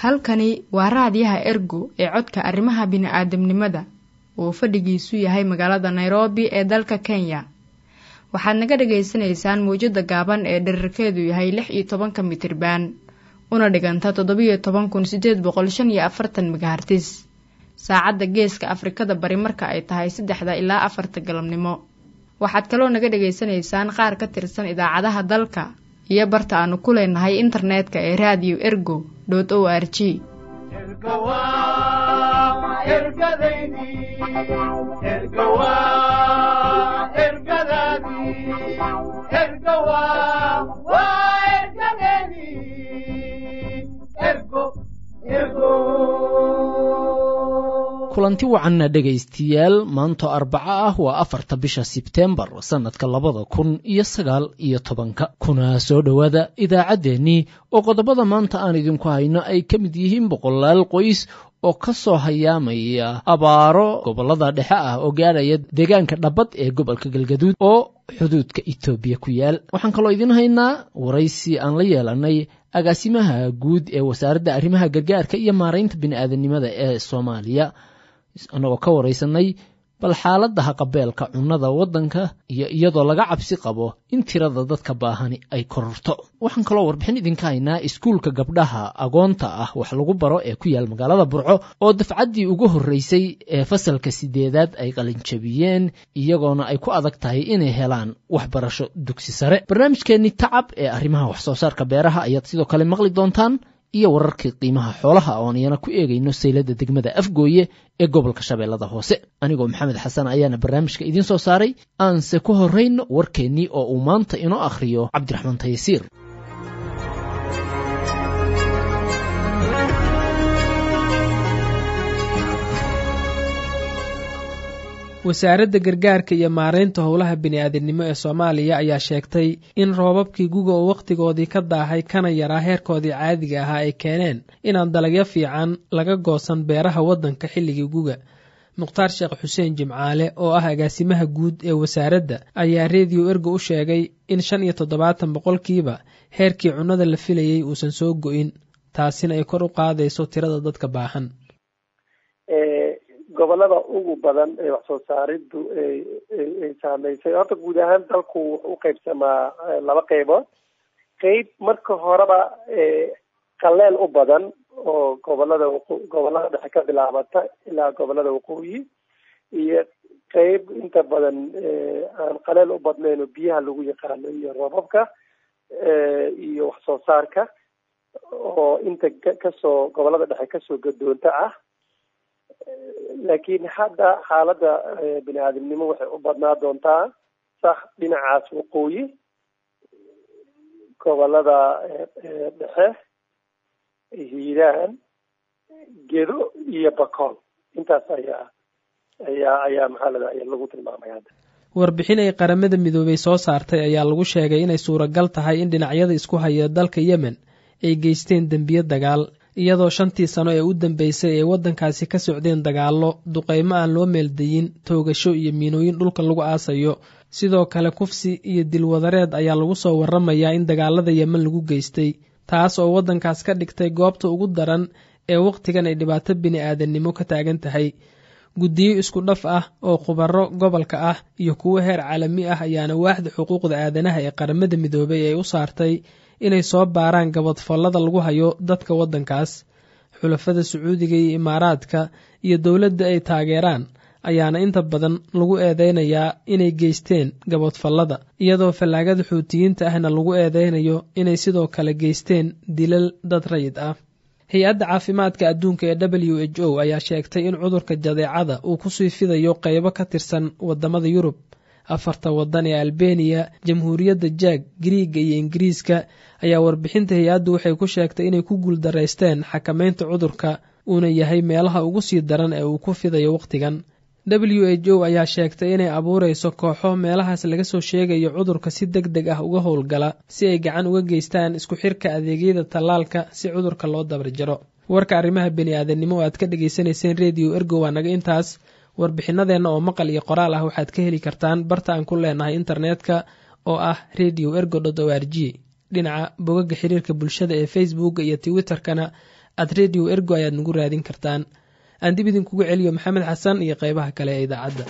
halkani waa raadiyaha ergo ee codka arrimaha bini'aadamnimada uu fadhigiisu yahay magaalada nairobi ee dalka kenya waxaad naga dhagaysanaysaan mawjadda gaaban ee dherarkeedu yahay lix iyo tobanka mitriban una dhiganta toddobiyo toban kun sideed boqol shan iyo afartan megahartis saacadda geeska afrikada bari marka ay tahay saddexda ilaa afarta galabnimo waxaad kaloo naga dhagaysanaysaan qaar ka tirsan idaacadaha dalka iyo barta aanu ku leenahay internetka ee radio ergo o r g kulanti wacanna dhegaystayaal maanto arbaco ah waa afarta bisha sebtembar sannadka labada kun iyo sagaal iyo tobanka kuna soo dhowaada idaacaddeenii oo qodobada maanta aan idinku hayno ay ka mid yihiin boqolaal qoys oo ka soo hayaamaya abaaro gobollada dhexe ah oo gaadhaya deegaanka dhabbad ee gobolka galgaduud oo xuduudka etoobiya ku yaal waxaan kaloo idiin haynaa waraysi aan la yeelanay agaasimaha guud ee wasaaradda arrimaha gargaarka iyo maaraynta bini'aadanimada ee soomaaliya annagoo ka waraysanay bal xaaladda haqabeelka cunnada waddanka iyo iyadoo laga cabsi qabo in tirada dadka baahani ay kororto waxaan kaloo warbixin idinka haynaa iskuulka gabdhaha agoonta ah wax lagu baro ee ku yaal magaalada burco oo dafcaddii ugu horreysay ee fasalka sideedaad ay qalinjabiyeen iyagoona ay ku adag tahay inay helaan waxbarasho dugsi sare barnaamijkeenni tacab ee arrimaha wax soo saarka beeraha ayaad sidoo kale maqli doontaan iyo wararkii qiimaha xoolaha oon iyana ku eegayno saylada degmada afgooye ee gobolka shabeellada hoose anigoo maxamed xasan ayaana barnaamijka idiin soo saaray aanse ku horrayno warkeennii oo uu maanta inoo akhriyo cabdiraxmaan tayasiir wasaaradda gargaarka iyo maaraynta howlaha bini'aadamnimo ee soomaaliya ayaa sheegtay in roobabkii guga oo wakhtigoodii ka daahay kana yaraa heerkoodii caadiga ahaa ay keeneen inaan dalagyo fiican laga goosan beeraha waddanka xilligii guga mukhtaar sheekh xuseen jimcaale oo ah agaasimaha guud ee wasaaradda ayaa rediyo ergo u sheegay in shan iyo toddobaatan boqolkiiba heerkii cunnada la filayey uusan soo go'in taasina ay kor u qaadayso tirada dadka baahan gobolada ugu badan ee wax soo saariddu ay saameysay horta guud ahaan dalku wuxuu u qaybsamaa laba qeybood qeyb marka horeba qaleel u badan oo gobolada gobolada dhexe ka bilaabata ilaa gobolada waqooyi iyo qeyb inta badan aan qaleel u badnayn oo biyaha lagu yaqaano iyo roobabka iyo wax soo saarka oo inta kasoo gobolada dhexe kasoo gadoonta ah laakiin hadda xaaladda bini aadamnimo waxay u badnaa doontaa sax dhinacaas waqooyi gobolada dhexe hiiraan gedo iyo bakool intaas ayaa ayaa ayaa maxaalada ayaa lagu tilmaamay hadda warbixin ay qaramada midoobay soo saartay ayaa lagu sheegay inay suuragal tahay in dhinacyada isku haya dalka yemen ay geysteen dembiyo dagaal iyadoo shantii sano ee u dambeysay ay waddankaasi ka socdeen dagaallo duqaymo aan loo meeldayin toogasho iyo miinooyin dhulka lagu aasayo sidoo kale kufsi iyo dilwadareed ayaa lagu soo warramayaa in dagaalada yemen lagu geystay taas oo waddankaas ka dhigtay goobta ugu daran ee wakhtigan ay dhibaato bini'aadannimo ka taagan tahay guddiyo isku dhaf ah oo khubaro gobolka ah iyo kuwo heer caalami ah ayaana waaxda xuquuqda aadanaha ee qaramada midoobay ay u saartay inay soo baaraan gabadfallada lagu hayo dadka waddankaas xulafada sacuudiga iyo imaaraadka iyo dowladda ay taageeraan ayaana inta badan lagu eedeynayaa inay geysteen gabadfallada iyadoo fallaagada xuutiyiinta ahna lagu eedeynayo inay sidoo kale geysteen dilal dad rayid ah hay-adda caafimaadka adduunka ee w h o ayaa sheegtay in cudurka jadeecada uu kusii fidayo qaybo ka tirsan waddamada yurub afarta waddan ee albeniya jamhuuriyadda jaag giriiga iyo ingiriiska ayaa warbixinta hay-addu waxay ku sheegtay inay ku guuldaraysteen xakamaynta cudurka uuna yahay meelaha ugu sii daran ee uu ku fidayo wakhtigan w h o ayaa sheegtay inay abuurayso kooxo meelahaas laga soo sheegayo cudurka si deg deg ah uga howlgala si ay gacan uga geystaan isku xirka adeegyada tallaalka si cudurka loo dabarjaro warka arrimaha beni-aadamnimo oo aad ka dhagaysanayseen rediyo ergo waa naga intaas warbixinadeenna oo maqal iyo qoraal ah waxaad ka heli kartaan barta aan ku leenahay internetka oo ah radio ergo dot o r g dhinaca bogaga xiriirka bulshada ee facebooka iyo twitterkana at radio ergo ayaad nagu raadin kartaan aan dib idinkugu celiyo maxamed xasan iyo qeybaha kale ee idaacadda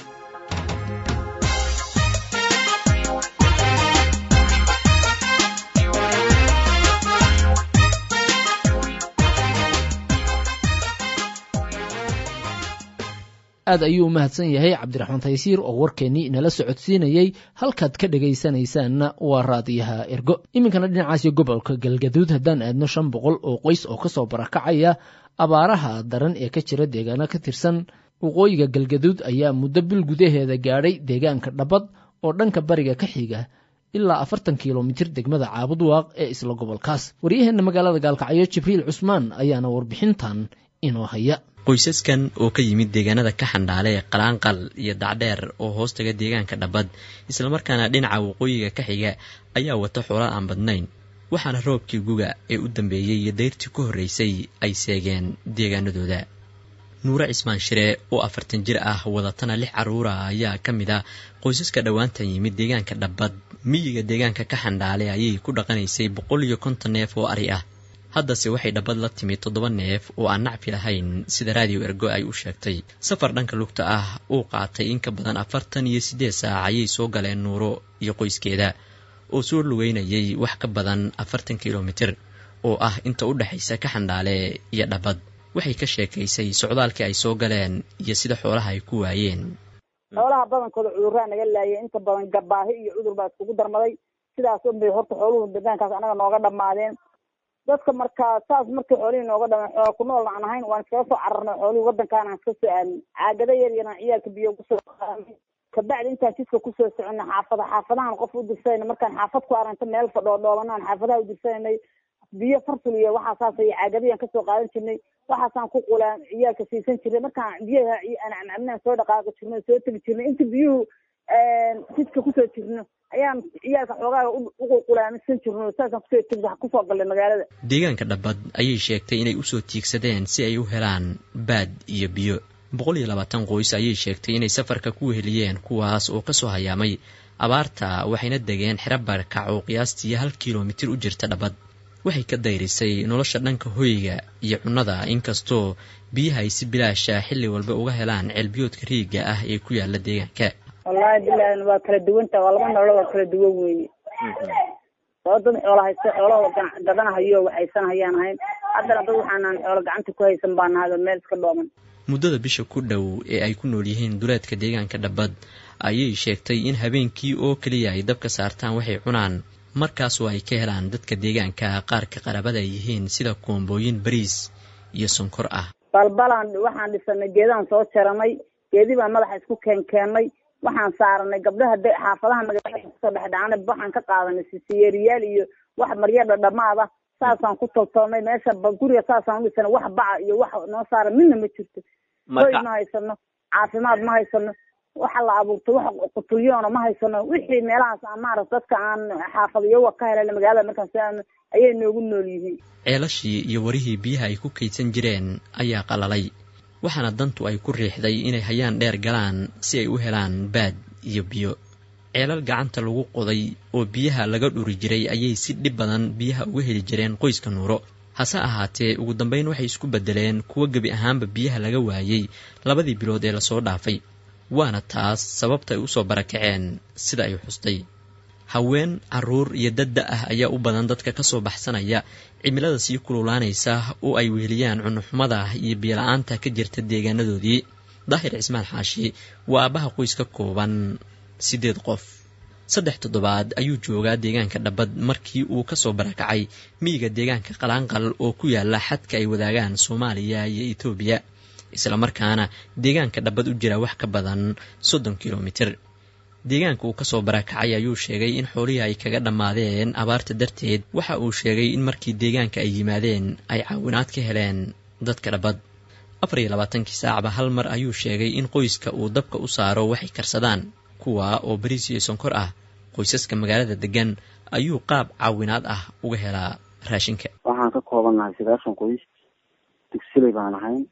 aad ayuu u mahadsan yahay cabdiraxmaan taysiir oo warkeennii inala socodsiinayey halkaad ka dhegaysanaysaanna waa raadiyaha ergo iminkana dhinacaasi gobolka galgaduud haddaan aadno shan boqol oo qoys oo kasoo barakacaya abaaraha daran ee ka jira deegaano ka tirsan waqooyiga galgaduud ayaa muddo bil gudaheeda gaadhay deegaanka dhabad oo dhanka bariga ka xiga ilaa afartan kilomitir degmada caabudwaaq ee isla gobolkaas waryaheenna magaalada gaalkacyo jibriil cusmaan ayaana warbixintan inoo haya qoysaskan oo ka yimid deegaanada ka xandhaale ee qalaanqal iyo dacdheer oo hoostaga deegaanka dhabad islamarkaana dhinaca waqooyiga ka xiga ayaa wata xoola aan badnayn waxaana roobkii guga ee u dambeeyey iyo dayrtii ku horreysay ay seegeen deegaanadooda nuure cismaan shire oo afartan jir ah wadatana lix carruura ayaa ka mid ah qoysaska dhowaantan yimid deegaanka dhabad miyiga deegaanka ka xandhaale ayay ku dhaqanaysay boqol iyo konton neef oo ari ah haddase waxay dhabad la timid toddoba neef oo aan nacfi lahayn sida raadiyo ergo ay u sheegtay safar dhanka lugta ah uu qaatay in ka badan afartan iyo siddeed saac ayay soo galeen nuuro iyo qoyskeeda oo soo lugeynayay wax ka badan afartan kilomitir oo ah inta u dhexaysa ka xandhaale iyo dhabad waxay ka sheekaysay socdaalkii ay soo galeen iyo sida xoolaha ay ku waayeen xoolaha badankooda cudurraa naga laayay inta badan gabaahi iyo cudur baa iskugu darmaday sidaas unbay horta xooluhu deegaankaas anaga nooga dhammaadeen dadka markaa saas markii xoolihii nooga dhaman xoola ku nool aan ahayn waan iskaga soo cararnay xoolihii waddankaana iska soo aadnay caagada yar yaraan ciyaalka biyo kusoo qaadnay kabacdi intaan jidka kusoo soconay xaafada xaafadahan qof u dirsanayna markaan xaafad ku aragta meel fadhoodhoobanaan xaafadaha u dirsananay biyo farsul iyo waxaa saasay caagadayaan kasoo qaadan jirnay waxaasaan ku qulaan ciyaalka siisan jirnay markaan biyaha anacabnaan soo dhaqaaqi jirnay soo tegi jirnay inta biyuhu jidka kusoo jirno ayaan ciyaalka xoogaaga uqulqulaamisan jirno saasaan kusoo tegi kusoo galnay magaalada deegaanka dhabad ayay sheegtay inay usoo tiigsadeen si ay u helaan baad iyo biyo boqol iyo labaatan qoys ayay sheegtay inay safarka ku weheliyeen kuwaas oo kasoo hayaamay abaarta waxayna degeen xero barakac oo qiyaastii hal kilomitir u jirta dhabad waxay ka dayrisay nolosha dhanka hoyga iyo cunnada inkastoo biyaha ay si bilaasha xilli walba uga helaan ceelbiyoodka riigga ah ee ku yaala deegaanka wallaahi bilahi waa kala duwanta waa laba nolol waa kala duwan weeye oo dad xoola haysta xoolaha gadanahayo waxaysan hayaan ahayn haddana dad waxaanaan xoolo gacanta ku haysan baa nahay oo meel iska dhooman muddada bisha ku dhow ee ay ku nool yihiin duleedka deegaanka dhabad ayay sheegtay in habeenkii oo keliya ay dabka saartaan waxay cunaan markaasoo ay ka helaan dadka deegaanka qaarka qarabada ay yihiin sida koombooyin bariis iyo sonkor ah balbalaan waxaan dhisanay geedaan soo jaranay geedii baan madaxa isku keenkeennay waxaan saaranay gabdhaha xaafadaha magaalada kusoo dhexdhacana waxaan ka qaadanay sisiyeeriyaal iyo wax maryo dhadhamaada saasaan ku toltolnay meesha guriga saasaan udhisanay wax baca iyo wax noo saara midna ma jirto hoy ma haysano caafimaad ma haysano waxa la abuurto wax qutulyoona ma haysano wixii meelahaas aan maarata dadka aan xaafadayowa ka helana magaalada markaan soo aadno ayay noogu nool yihiin ceelashii iyo warihii biyaha ay ku kaydsan jireen ayaa qalalay waxaana dantu ay ku riixday inay hayaan dheer galaan si ay u helaan baad iyo biyo ceelal gacanta lagu qoday oo biyaha laga dhuri jiray ayay si dhib badan biyaha uga heli jireen qoyska nuuro hase ahaatee ugu dambeyn waxay isku beddeleen kuwo gebi ahaanba biyaha laga waayey labadii bilood ee lasoo dhaafay waana taas sababta ay usoo barakaceen sida ay xustay haween carruur iyo dadda ah ayaa u badan dadka kasoo baxsanaya cimilada sii kululaanaysa oo ay weheliyaan cunuxumada iyo biyola-aanta ka jirta deegaanadoodii daahir cismaan xaashi waa aabbaha qoys ka kooban siddeed qof saddex toddobaad ayuu joogaa deegaanka dhabad markii uu kasoo barakacay miyiga deegaanka qalaanqal oo ku yaala xadka ay wadaagaan soomaaliya iyo etoobiya islamarkaana deegaanka dhabad u jira wax ka badan soddon kilomitir deegaanka uu kasoo barakacay ayuu sheegay in xoolihii ay kaga dhammaadeen abaarta darteed waxa uu sheegay in markii deegaanka ay yimaadeen ay caawinaad ka heleen dadka dhabad afar iyo labaatankii saacba hal mar ayuu sheegay in qoyska uu dabka u saaro waxay karsadaan kuwa oo bariis iyo sonkor ah qoysaska magaalada degan ayuu qaab caawinaad ah uga helaa raashinka waxaan ka koobannahay sagaashan qoys dugsiley baan ahayn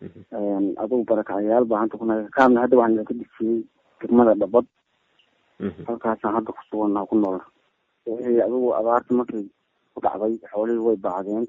adugu barakacayaal baa hanta kunaga kaabna hadda waxaan idinka dejiyey degmada dhabad halkaasaan hadda ku sugannaha ku nool wixii adigu abaarta markay ku dhacday xoolihii way bacdeen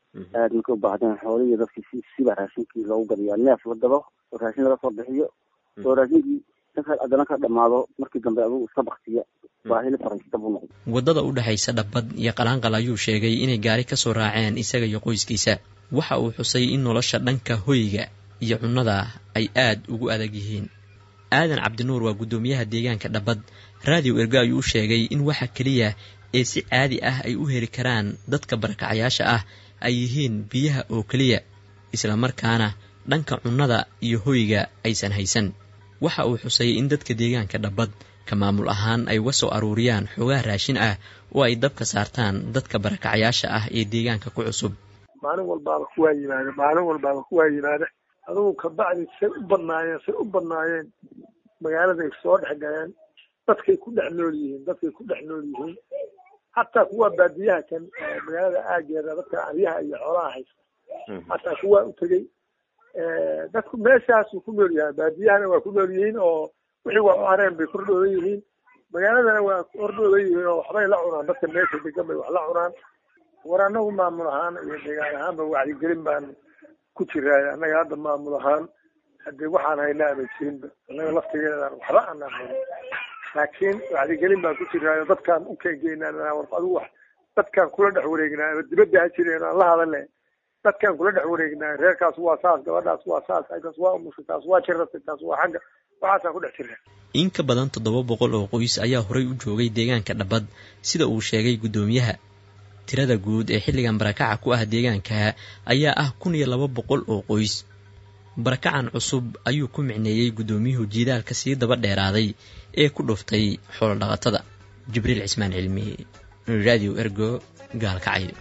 aad markay u baahdeen xoolihii dadkii si siba raashinkii loogu gadiyaa neef la gado oo raashin laga soo bixiyo oo raashinkii dadka haddana ka dhamaado markii dambe adugu iska baktiya baahili fariista buu noqday waddada u dhexaysa dhabbad iyo qalaanqal ayuu sheegay inay gaari ka soo raaceen isaga iyo qoyskiisa waxa uu xusay in nolosha dhanka hoyga iyo cunnada ay aad ugu adag yihiin aadan cabdinuur waa guddoomiyaha deegaanka dhabbad raadiyo ergo ayuu u sheegay in waxa keliya ee si caadi ah ay u heli karaan dadka barakacayaasha ah ay yihiin biyaha oo keliya islamarkaana dhanka cunnada iyo hoyga aysan haysan waxa uu xusay in dadka deegaanka dhabbad ka maamul ahaan ay uga soo aruuriyaan xoogaha raashin ah oo ay dabka saartaan dadka barakacayaasha ah ee deegaanka ku cusub maalin walbaaba kuwaa yimaada maalin walbaaba kuwaa yimaada adugu kabacdi say u badnaayeen say u badnaayeen magaaladay soo dhex galeen dadkay ku dhex nool yihiin dadkay ku dhex nool yihiin hataa kuwa baadiyaha kan magaalada aageeda dadka aryaha iyo xoolaha haysta hataa kuwaa u tegey dadku meeshaasuu ku nool yahay baadiyahana waa ku nool yihiin oo wixii waa u hareen bay kordhoodan yihiin magaaladana waa kordhoodan yihiin oo waxbay la cunaan dadka meesha degan bay wax la cunaan war anagu maamul ahaan iyo deegaan ahaanba wacyigelin baan ku jiraay annaga hadda maamul ahaan haddii waxaan haynaa ama jirinba annaga laftigeedaan waxba aanaan hayn laakiin wacyigelin baan ku jiraayo dadkaan u keengeynaa war adigu wax dadkaan kula dhex wareegnaa ama dibadda ha jireen aan la hadale dadkaan kula dhex wareegnaa reerkaas waa saas gabadhaas waa saas kaas waa umusha kaas waa jirata kaas waa xagga waxaasaan ku dhex jiraa in ka badan toddoba boqol oo qoys ayaa horay u joogay deegaanka dhabbad sida uu sheegay guddoomiyaha tirada guud ee xilligan barakaca ku ah deegaanka ayaa ah kun iyo laba boqol oo qoys barakacan cusub ayuu ku micneeyey guddoomiyuhu jiidaalka sii daba dheeraaday ee ku dhuftay xoolodhaqatada jibriil cismaan cilmi radio ergo gaalkacyo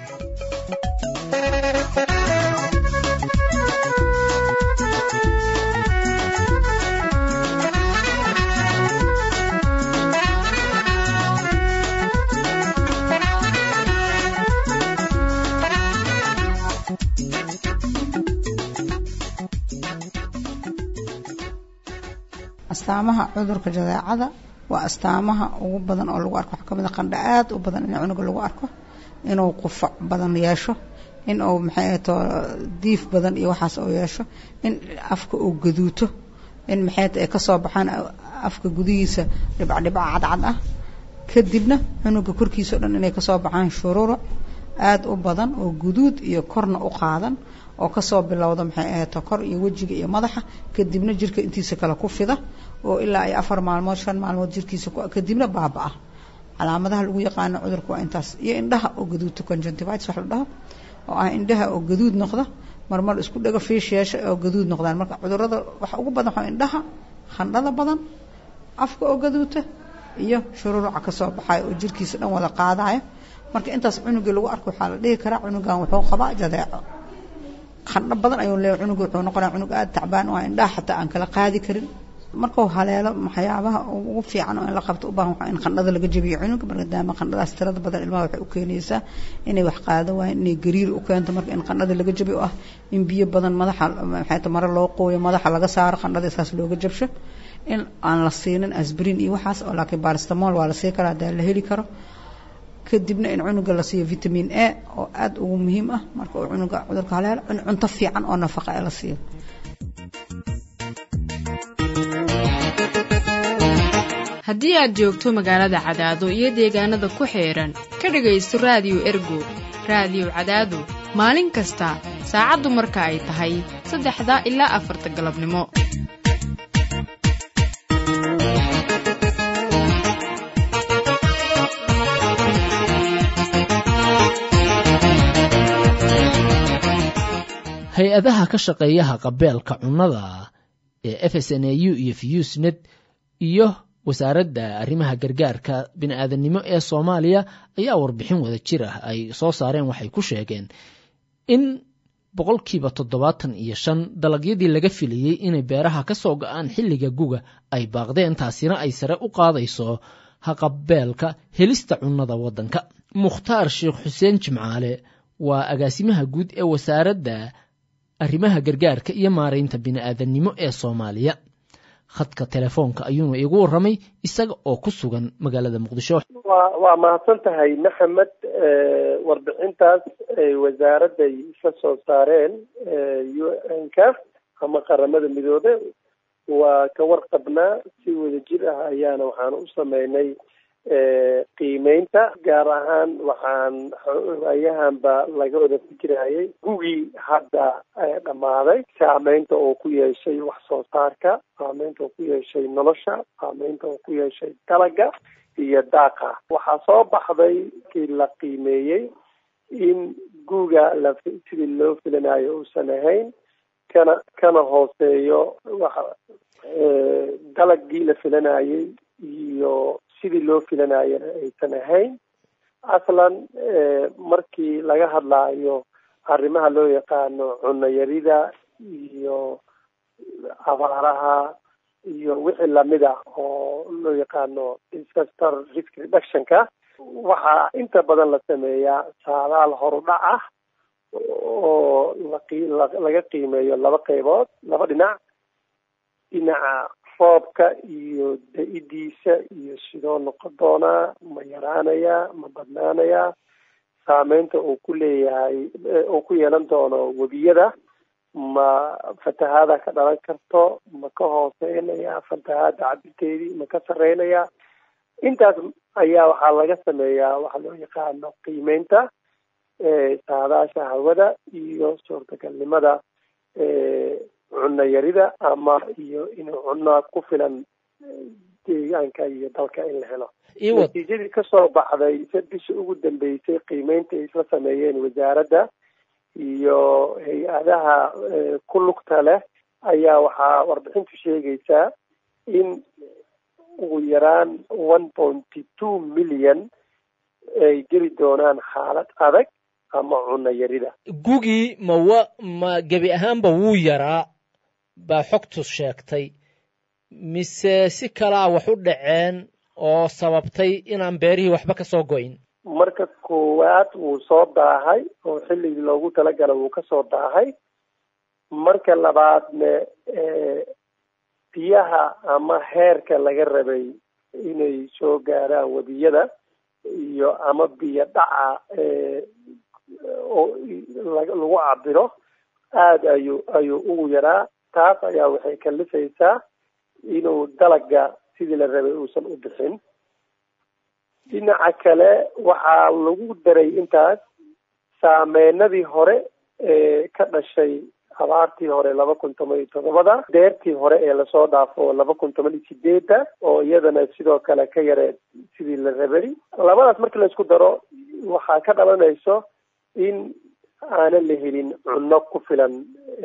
astaamaha cudurka jadeecada waa astaamaha ugu badan oo lagu arko waxaa kamid a qandha aad u badan in cunuga lagu arko inuu qufac badan yeesho in uu maxay ahato diif badan iyo waxaas uu yeesho in afka uu gaduuto in maxay ay kasoo baxaan afka gudihiisa dhibcdhibca cadcad ah kadibna cunuga korkiisa o dhan inay kasoo baxaan shururuc aada u badan oo guduud iyo korna u qaadan oo kasoo bilowda maxay ahato kor iyo wejiga iyo madaxa kadibna jirka intiisa kale ku fida oo ilaa ay afar maalmood shan maalmood jirkiisa kadibna baaba-a calaamadaha lagu yaqaano cudurka waa intaas iyo indhaha oo gaduudta conjunctivitis wax la dhaho oo ah indhaha oo gaduud noqda marmar isku dhego fiish yeesha oo gaduud noqdaan marka cudurada waxa ugu badan waxaa indhaha khandhada badan afka oo gaduuta iyo shururuca kasoo baxayo oo jirkiisa dhan wada qaadayo marka intaas cunugii lagu arko waxaa la dhihi karaa cunugan wuxuu qabaa jadeeco qandho badan ayuu leeyahay cunuga wuxuu noqonaya cunug aada tacbaan oo indhaha xataa aan kala qaadi karin markuu haleelo waxyaabaha ugu fiican oo in la qabto u baahan waxaa in qandhada laga jabiyo cunuga maadaama qandhadaas tirada badan ilmaha waxay u keenaysaa inay wax qaado waayeen inay gariir u keento marka in qandhada laga jabiyo oo ah in biyo badan madaxa maxay mare loo qooyo madaxa laga saaro qandhada isaas looga jabsho in aan la siinin asbrin iyo waxaas oo laakiin baristamol waa la sii karaa hadaa la heli karo kadibna in cunuga la siiyo vitamin a oo aada ugu muhiim ah marka uu cunuga cudurka haleelo in cunto fiican oo nafaqa ee la siiyo haddii aad joogto magaalada cadaado iyo deegaanada ku xeedhan ka dhegaysto raadiyo ergo raadiyo cadaado maalin kasta saacaddu marka ay tahay saddexda ilaa afarta galabnimo hay-adaha ka shaqeeyaha qabeelka cunnada ee f s n a u iyo fusnet iyo wasaaradda arrimaha gargaarka bini-aadannimo ee soomaaliya ayaa warbixin wada jir ah ay soo saareen waxay ku sheegeen in boqolkiiba toddobaatan iyo shan dalagyadii laga filayey inay beeraha ka soo go-aan xilliga guga ay baaqdeen taasina ay sare u qaadayso haqabeelka helista cunnada waddanka mukhtaar sheekh xuseen jimcaale waa agaasimaha guud ee wasaaradda arrimaha gargaarka iyo maaraynta bini-aadannimo ee soomaaliya khadka telefoonka ayuuna iigu warramay isaga oo ku sugan magaalada muqdisho wa waa mahadsan tahay maxamed warbixintaas ay wasaaradday isla soo saareen u n ka ama qaramada midoobe waa ka warqabnaa si wadajir ah ayaana waxaan u sameynay qiimeynta gaar ahaan waxaan waayahanba laga wada fikirayay gugii hadda dhammaaday saameynta oo ku yeeshay wax soo saarka saameynta oo ku yeeshay nolosha saameynta oo ku yeeshay dalaga iyo daaqa waxaa soo baxday kii la qiimeeyey in guga la sidii loo filanayo uusan ahayn kana kana hooseeyo waxa dalagii la filanayay iyo sidii loo filanayana aysan ahayn aslan markii laga hadlaayo arrimaha loo yaqaano cunno yarida iyo abaaraha iyo wixii lamid ah oo loo yaqaano disaster risk reductionka waxaa inta badan la sameeyaa saadaal horudhac ah oo laga qiimeeyo laba qaybood laba dhinac dhinaca roobka iyo da-idiisa iyo sidoo noqon doonaa ma yaraanayaa ma badnaanayaa saameynta uu ku leeyahay uu ku yeelan doono webiyada ma fatahaada ka dhalan karto ma ka hooseynaya fatahaada cabirteedii ma ka sarreynaya intaas ayaa waxaa laga sameeyaa waxa loo yaqaano qiimeynta saadaasha hawada iyo suurtagalnimada cunno yarida ama iyo inuu cunno ku filan deegaanka iyo dalka in la helo natiijadii kasoo baxday bishii ugu dambeysay qiimeynta ay isla sameeyeen wasaaradda iyo hay-adaha ku lugta leh ayaa waxaa warbixintu sheegaysaa in ugu yaraan one pointy two million ay geli doonaan xaalad adag ama cunno yarida gugii ma wa ma gebi ahaanba wuu yaraa baa xogtu sheegtay mise si kalaa wax u dhaceen oo sababtay inaan beerihii waxba ka soo go'in marka koowaad wuu soo daahay oo xilligii loogu talagala wuu kasoo daahay marka labaadne biyaha ama heerka laga rabay inay soo gaaraan webiyada iyo ama biyo dhaca oo lagu cabiro aada ayuu ayuu ugu yaraa taas ayaa waxay kalifaysaa inuu dalaga sidii la rabay uusan u bixin dhinaca kale waxaa lagu daray intaas saameynadii hore ee ka dhashay abaartii hore laba kun toban iyo todobada deertii hore ee lasoo dhaafo laba kun toban iyo sideedda oo iyadana sidoo kale ka yareed sidii la rabay labadaas markii laisku daro waxaa ka dhalanayso in aanan la helin cunno ku filan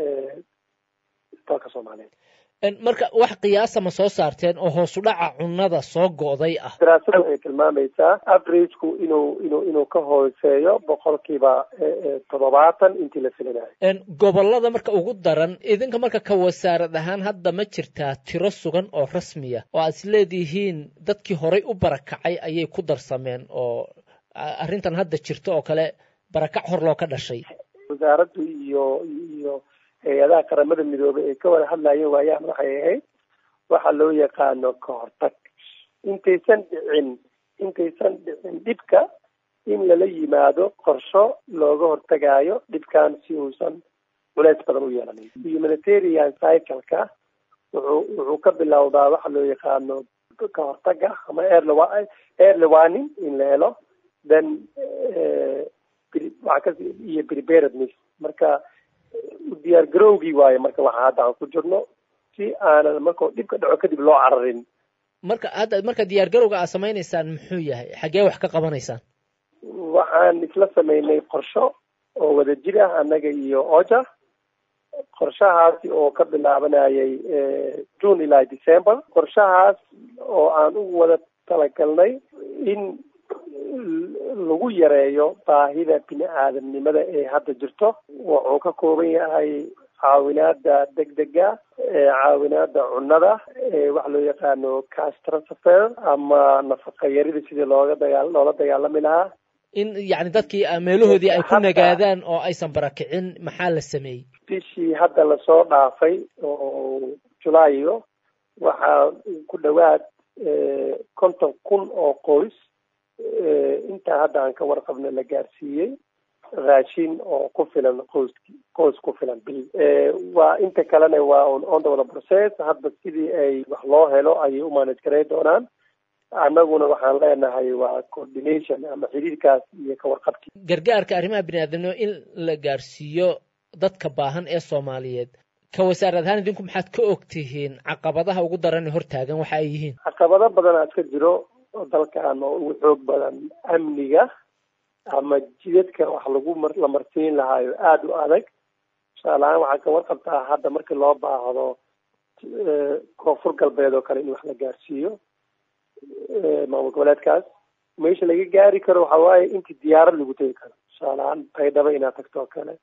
dalka soomaaliyeed marka wax qiyaasa ma soo saarteen oo hoosu dhaca cunnada soo go'day ah daraasada waxay tilmaamaysaa averageku inuu inuu inuu ka hooseeyo boqolkiiba toddobaatan intii la filanayo gobollada marka ugu daran idinka marka ka wasaarad ahaan hadda ma jirtaa tiro sugan oo rasmiya oo aad is leedihiin dadkii horay u barakacay ayay ku darsameen oo arrintan hadda jirto oo kale barakac hor loo ka dhashay wasaaraddu iyo iyo hay-adaha qaramada midoobay ay ka wada hadlayeen waayaan waxay ahayd waxa loo yaqaano ka hortag intaysan dhicin intaysan dhicin dhibka in lala yimaado qorsho looga hortagaayo dhibkan si uusan culeys badan u yeelanin humanitarian cycleka wuxuu wuxuu ka bilowdaa waxa loo yaqaano ka hortaga ama early warning in la helo then iyo preparedness marka diyaar garowgii waayo marka waxa hadda aan ku jirno si aanan markao dhibka dhaco kadib loo cararin marka hadda marka diyaar garowga aad samaynaysaan muxuu yahay xaggee wax ka qabanaysaan waxaan isla sameynay qorsho oo wada jir ah annaga iyo oja qorshahaasi oo ka bilaabanayay june ilaa december qorshahaas oo aan ugu wada talagalnay in lagu yareeyo baahida bini aadamnimada ee hadda jirto wuxuu ka kooban yahay caawinaada degdega caawinaada cunnada waxa loo yaqaano cash transfer ama nafaqa yarida sidii looga dagaa loola dagaalami lahaa in yacni dadkii meelahoodii ay ku nagaadaan oo aysan barakicin maxaa la sameeyey bishii hadda lasoo dhaafay oo julaayo waxaa ku dhowaad konton kun oo qoys intaa hadda aan ka warqabna la gaarsiiyey raashin oo ku filan qoyski qoys ku filan bil waa inta kalena waa on the wada process hadda sidii ay wax loo helo ayay u manage garay doonaan annaguna waxaan leenahay waa coordination ama xiriirkaas iyo ka warqabkii gargaarka arrimaha biniaadamnimo in la gaarsiiyo dadka baahan ee soomaaliyeed ka wasaarad ahaan idinku maxaad ka og tihiin caqabadaha ugu daran ee hortaagan waxa ay yihiin caqabado badanaa iska jiro oo dalkan oo ugu xoog badan amniga ama jidadka wax lagu la marsiin lahaayo aada u adag tusaalahaan waxaa ka warqabtaa hadda markii loo baahdo koonfur galbeed oo kale in wax la gaarsiiyo maamul goboleedkaas meesha laga gaari karo waxa waaye intii diyaarad lagu tegi karo tusaalahaan baydhabo inaad tagto oo kale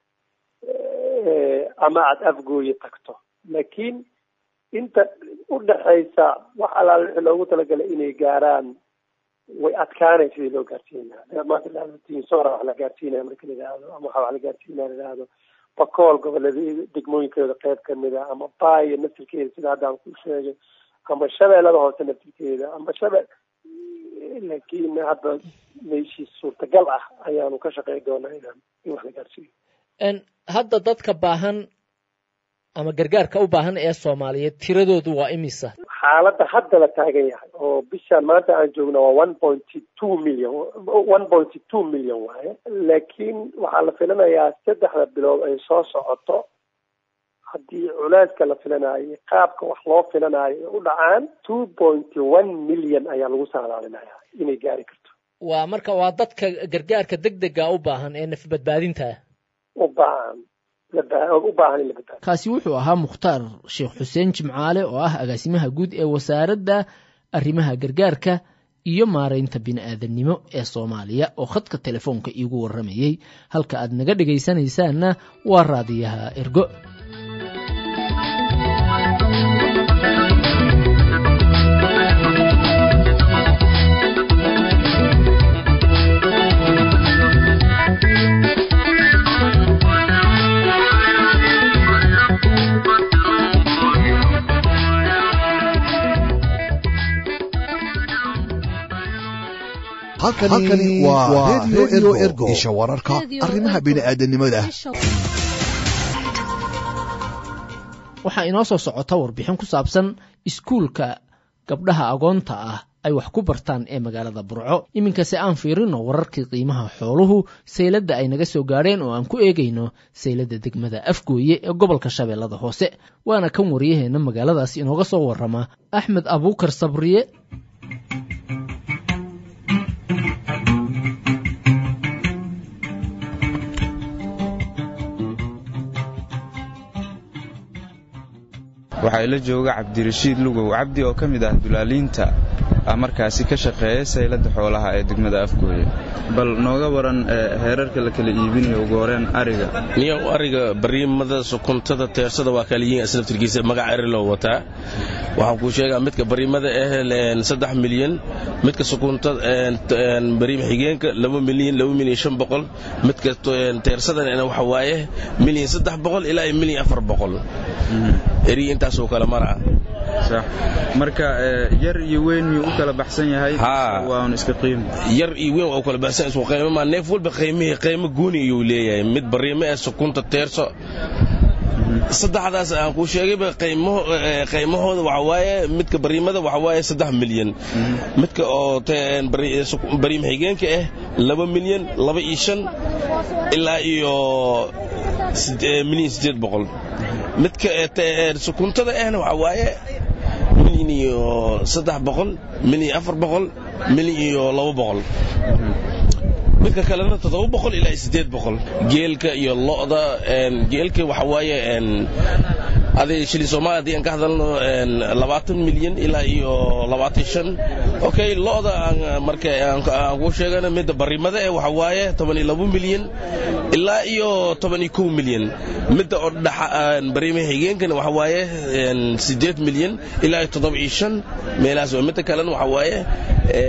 ama aada afgooye tagto laakiin inta udhaxaysa wax alaale wixii loogu talagalay inay gaaraan way adkaanay sidii loo gaarsiin lahaa maanta lahado tinsora wax la gaarsiinaya marka la yidhaahdo ama waxa wax la gaarsiinaya la yidhaahdo bakool gobolada degmooyinkeeda qayb kamid a ama baayo naftirkeeda sida hadda aan ku sheegay ama shabeellada hoose naftirkeeda ama shabe laakiin hadda meeshii suurtagal ah ayaanu ka shaqey doonaa inaan in wax la gaarsiiyo hadda dadka baahan ama gargaarka u baahan ee soomaaliyeed tiradoodu waa imisa xaaladda hadda la taagan yahay oo bishaan maanta aan joogna waa one pointy two million one pointy two million waaye laakiin waxaa la filanayaa saddexda bilood ay soo socoto haddii culeyska la filanayo qaabka wax loo filanayo u dhacaan two pointy one million ayaa lagu saadaalinaya inay gaari karto waa marka waa dadka gargaarka deg dega u baahan ee naf badbaadinta u baahan u baahan in la badbaado kaasi wuxuu ahaa mukhtaar sheekh xuseen jimcaale oo ah agaasimaha guud ee wasaaradda arrimaha gargaarka iyo maaraynta bini'aadanimo ee soomaaliya oo khadka telefoonka iigu warramayey halka aad naga dhegaysanaysaanna waa raadiyaha ergo halkani waa redio ergo isha wararka arrimaha bini'aadanimada waxaa inoo soo socota warbixin ku saabsan iskuulka gabdhaha agoonta ah ay wax ku bartaan ee magaalada burco iminkase aan fiirino wararkii qiimaha xooluhu sayladda ay naga soo gaadheen oo aan ku eegayno sayladda degmada afgooye ee gobolka shabeellada hoose waana kan waryaheena magaaladaas inooga soo warrama axmed abuukar sabriye waxaa ila jooga cabdirashiid lugow cabdi oo ka mid ah dulaaliinta markaasi ka shaqeeya sayladda xoolaha ee degmada afgooye bal nooga waran heerarka la kala iibinayo ugu horeen ariga niyow ariga bariimada sukuntada teersada waa kala yihiin aslaftirkiisa magac eri loo wataa waxaan kuu sheegaa midka bariimada ah saddex milyan midka sukuntada bariim xigeenka laba milyan laba milyan shan boqol midka teersadana waxa waaye milyan saddex boqol ilaa milyan afar boqol eri intaasoo kale maraa marka yar iyo weyn miyuu u kala baxsan yahay waan iska qiimo yar iyo weyn waa u kala baxsan isku qiimo ma neef walba qiimihii qiimo gooni ayuu leeyahay mid bariimo ee sukunta teerso saddexdaas aan kuu sheegayba qiimahooda waxa waaye midka bariimada waxa waaye saddex milyan midka oo bariim xigeenka ah laba milyan laba iyo shan ilaa iyo milyan siddeed boqol midka sukuntada ahna waxa waaye milyan iyo saddex boqol milyan afar boqol milyan iyo laba boqol midka kalena toddoba boqol ilaa siddeed boqol geelka iyo lo'da geelka waxa waaye aday shilin soomaaliya haddii aan ka hadalno labaatan milyan ilaa iyo labaatan shan okay lo'da marka aan kuu sheegana midda barimada eh waxa waaye toban iyo labo milyan ilaa iyo toban iyo kow milyan midda oo dhaxa bariima xigeenkana waxa waaye siddeed milyan ilaa iyo toddoba iyo shan meelahaas midda kalena waxa waaye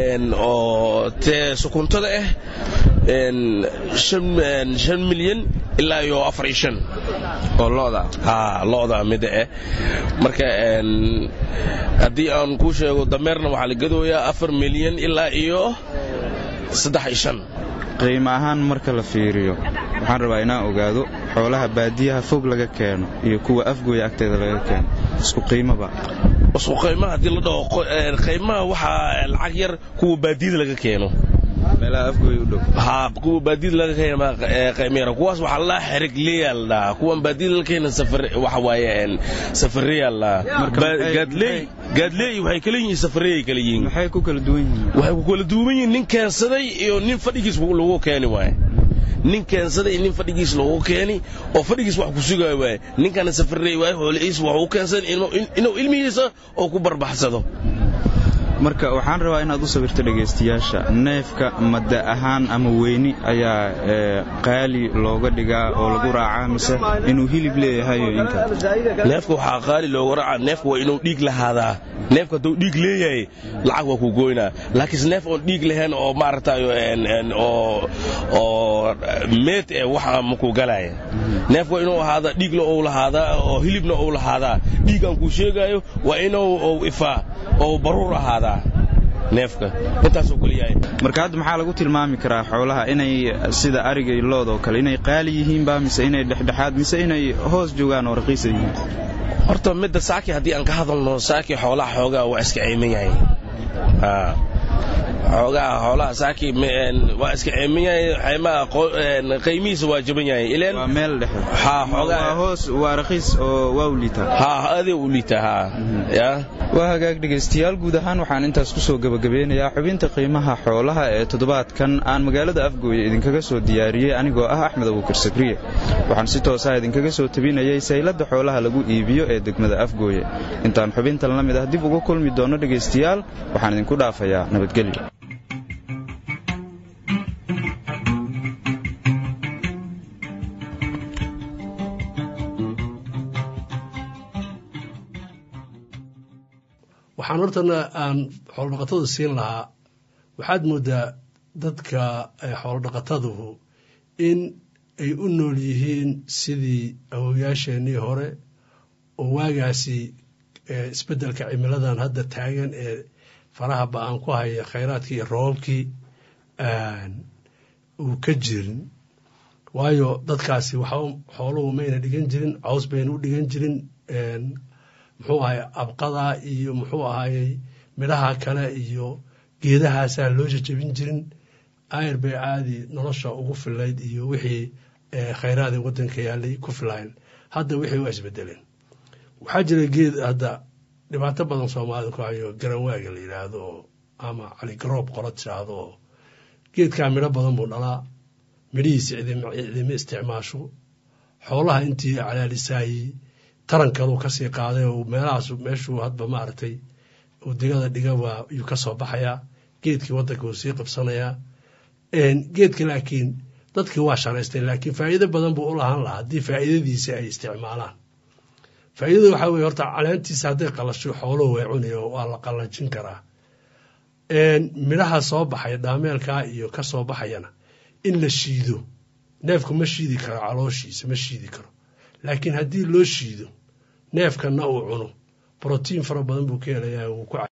oo tee sukuntada ah shan milyan ilaa iyo afar iyo shan oo lo'da ha lo'da mida eh marka haddii aan kuu sheego dameerna waxaa la gadooyaa afar milyan ilaa iyo saddex iyo shan qiimo ahaan marka la fiiriyo waxaan rabaa inaan ogaado xoolaha baadiyaha fog laga keeno iyo kuwa afgooya agteeda laga keeno isku qiimoba isku qiimaha haddii la dhaho qiimaha waxaa lacag yar kuwa baadiyada laga keeno meelaha afgooya u dhow ha kuwa baadiyada laga keena qiimo yar kuwaas waxaa la xerig leeyaal dhaha kuwan baadiyada laga keena safar waxa waaye safareyaal dhaha gaadleey gaadleey waxay kala yihiin safareeyay kala yihiin maxay ku kala duwan yihiin waxay ku kala duwan yihiin nin keensaday iyo nin fadhigiis lagu keeni waaye nin keensaday nin fadhigiis loogu keeni oo fadhigiis wax ku sugaayo waaye ninkana safareey waaye xoolihiis wax u keensaday inuu ilmihiisa oo ku barbaxsado marka waxaan rabaa inaad u sawirto dhegaystayaasha neefka madda ahaan ama weyni ayaa qaali looga dhigaa oo lagu raacaa mise inuu hilib leeyahayo inka neefka waxaa qaali looga raacaa neefka waa inuu dhiig lahaadaa neefka hadduu dhiig leeyahay lacag waa ku goynaa laakiinse neef oon dhiig lahayn oo maaragtayo oo oo meed eh waxa maku galaya neef waa inuu ahaada dhiigla ou lahaadaa oo hilibna ou lahaadaa dhiig aan kuu sheegaayo waa inuu ifaa oo baruur ahaadaa neefka intaasoo kale yahay marka hadda maxaa lagu tilmaami karaa xoolaha inay sida ariga iyo lood oo kale inay qaali yihiinba mise inay dhexdhexaad mise inay hoos joogaan oo raqiisa yihiin horta midda saaki haddii aan ka hadalno saaki xoolaha xoogaa waa iska ceyman yahay xoogaa xoolaha saaki waa iska ceeman yahay xaymaha qiimihiisa waa jaban yahay ileen waa meel dhexe ha xoogaa waa hoos waa raqiis oo waa u liitaa ha adee u liitaa ha ya waa hagaag dhegaystayaal guud ahaan waxaan intaas ku soo gebagabeynayaa xubinta qiimaha xoolaha ee toddobaadkan aan magaalada afgooye idinkaga soo diyaariyey anigoo ah axmed abuukar sakriye waxaan si toosaha idinkaga soo tabinayay sayladda xoolaha lagu iibiyo ee degmada afgooye intaan xubintan la mid ah dib uga kulmi doono dhegaystayaal waxaan idinku dhaafayaa nabadgelyo waxaan hortana aan xoolodhaqatada siin lahaa waxaad moodaa dadka xoolodhaqataduhu in ay u nool yihiin sidii awowayaasheenii hore oo waagaasi isbeddelka cimiladan hadda taagan ee faraha ba-aan ku haya khayraadkii iyo roobabkii uu ka jirin waayo dadkaasi waxa xooluhu mayna dhigan jirin caws bayna u dhigan jirin muxuu ahay abqada iyo muxuu ahayey midhaha kale iyo geedahaasaa loo jajabin jirin ayr bay caadi nolosha ugu filayd iyo wixii khayraadii waddanka yaalay ku filayn hadda wixii waa isbedeleen waxaa jira geed hadda dhibaato badan soomaalida ku hayo garanwaaga la yidhaahdo ama caligaroob qola tiraahdo oo geedkaa midho badan buu dhalaa midhihiisa cidima isticmaasho xoolaha intii calaalisaayey taran kaluu kasii qaaday oo meelahaas meeshuu hadba maaragtay uu digada dhigaba ayuu ka soo baxayaa geedkii waddanka uu sii qabsanayaa geedka laakiin dadkii waa sharaystay laakiin faa'iido badan buu u lahaan lahaa haddii faa'iidadiisa ay isticmaalaan faa'iidada waxaa weye horta caleentiisa hadday qalasho xooluhu way cunayo waa la qallanjin karaa midhaha soo baxaya dhaameelkaa iyo ka soo baxayana in la shiido neefku ma shiidi karo calooshiisa ma shiidi karo laakiin haddii loo shiido neefkanna uu cuno brotiin fara badan buu ka helayaa wuu ku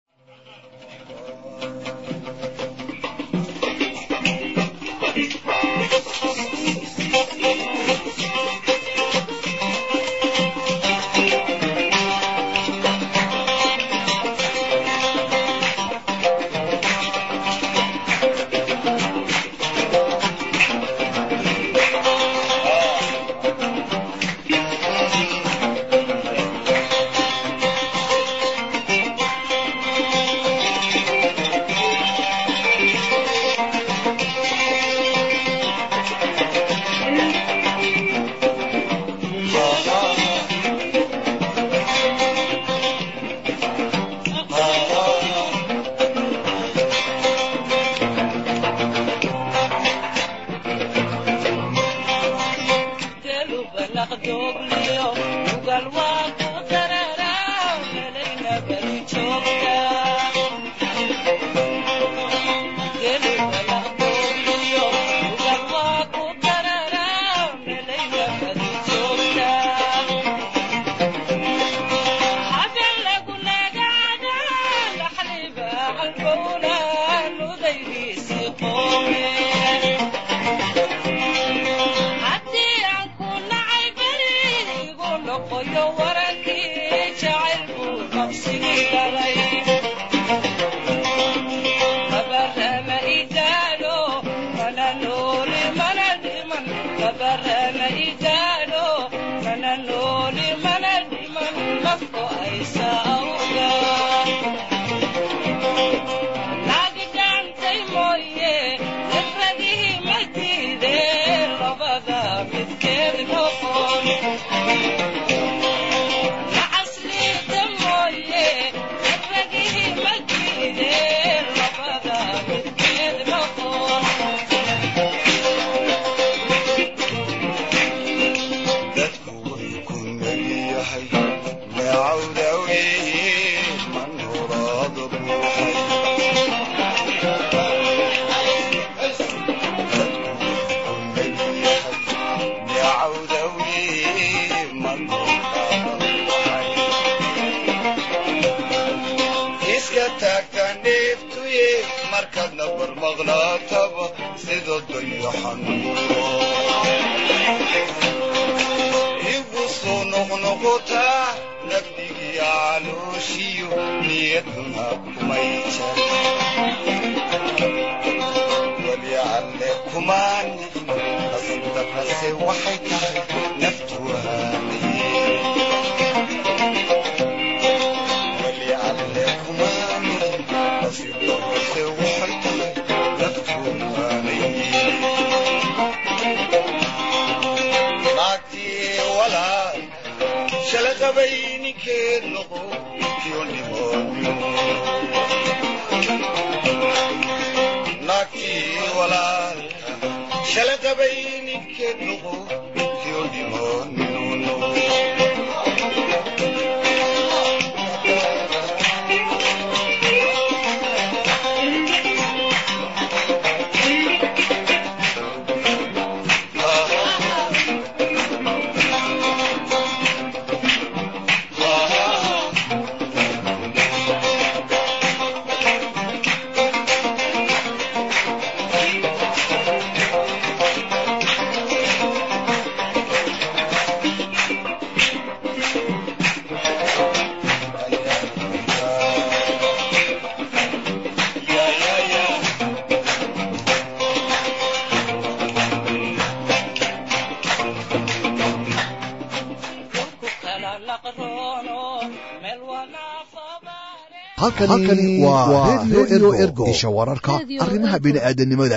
halkani waa redio ergo isha wararka arrimaha bini'aadanimada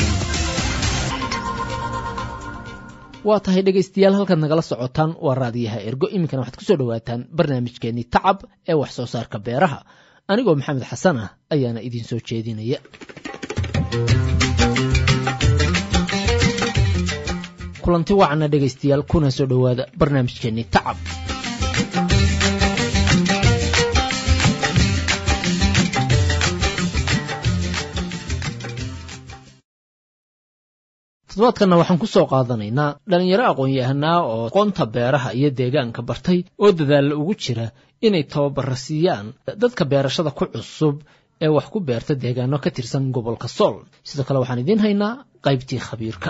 waa tahay dhegaystayaal halkaad nagala socotaan waa raadiyaha ergo iminkana waxaad ku soo dhowaataan barnaamijkeenii tacab ee wax soo saarka beeraha anigoo maxamed xasan ah ayaana idiin soo jeedinaya kulanti wacana dhegaystayaal kuna soo dhowaada barnaamijkeenii tacab toddobaadkanna waxaan ku soo qaadanaynaa dhallinyaro aqoon-yahanaa oo aqoonta beeraha iyo deegaanka bartay oo dadaalla ugu jira inay tababara siiyaan dadka beerashada ku cusub ee wax ku beerta deegaano ka tirsan gobolka sool sidoo kale waxaan idiin haynaa qaybtii khabiirka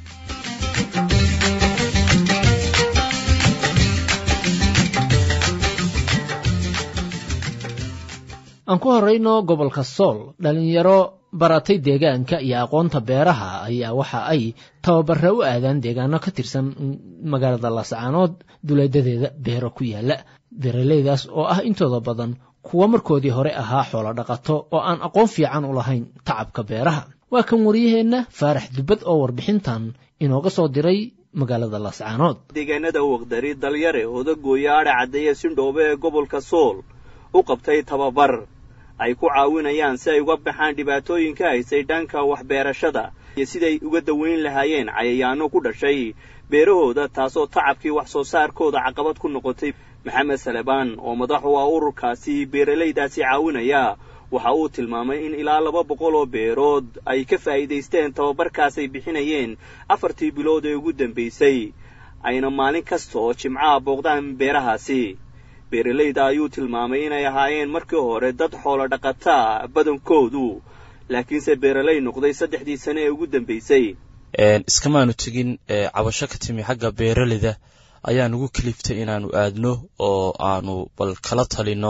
aan ku horayno gobolka sool dhallinyaro baratay deegaanka iyo aqoonta beeraha ayaa waxa ay tababara u aadaan deegaano ka tirsan magaalada laascaanood duleedadeeda beero ku yaala beeraleydaas oo ah intooda badan kuwa markoodii hore ahaa xoolo dhaqato oo aan aqoon fiican u lahayn tacabka beeraha waa kan wariyaheenna faarax dubbad oo warbixintan inooga soo diray magaalada laascaanood deegaanada waqdari dalyare odagooya adha caddeeye sindhoobe ee gobolka sool u qabtay tababar ay ku caawinayaan si ay uga baxaan dhibaatooyinka haysay dhanka waxbeerashada iyo siday uga daweyn lahaayeen cayayaano ku dhashay beerahooda taasoo tacabkii wax soo saarkooda caqabad ku noqotay maxamed salebaan oo madax u ah ururkaasi beeralaydaasi caawinaya waxa uu tilmaamay in ilaa laba boqol oo beerood ay ka faa'iidaysteen tababarkaas ay bixinayeen afartii bilood ee ugu dambaysay ayna maalin kasta oo jimcaha booqdaan beerahaasi beeralayda ayuu tilmaamay inay ahaayeen markii hore dad xoolo dhaqataa badankoodu laakiinse beeralay noqday saddexdii sane ee ugu dambaysay iskamaanu tegin cabasho ka timi xagga beeraleyda ayaa nugu kaliftay inaanu aadno oo aanu bal kala talino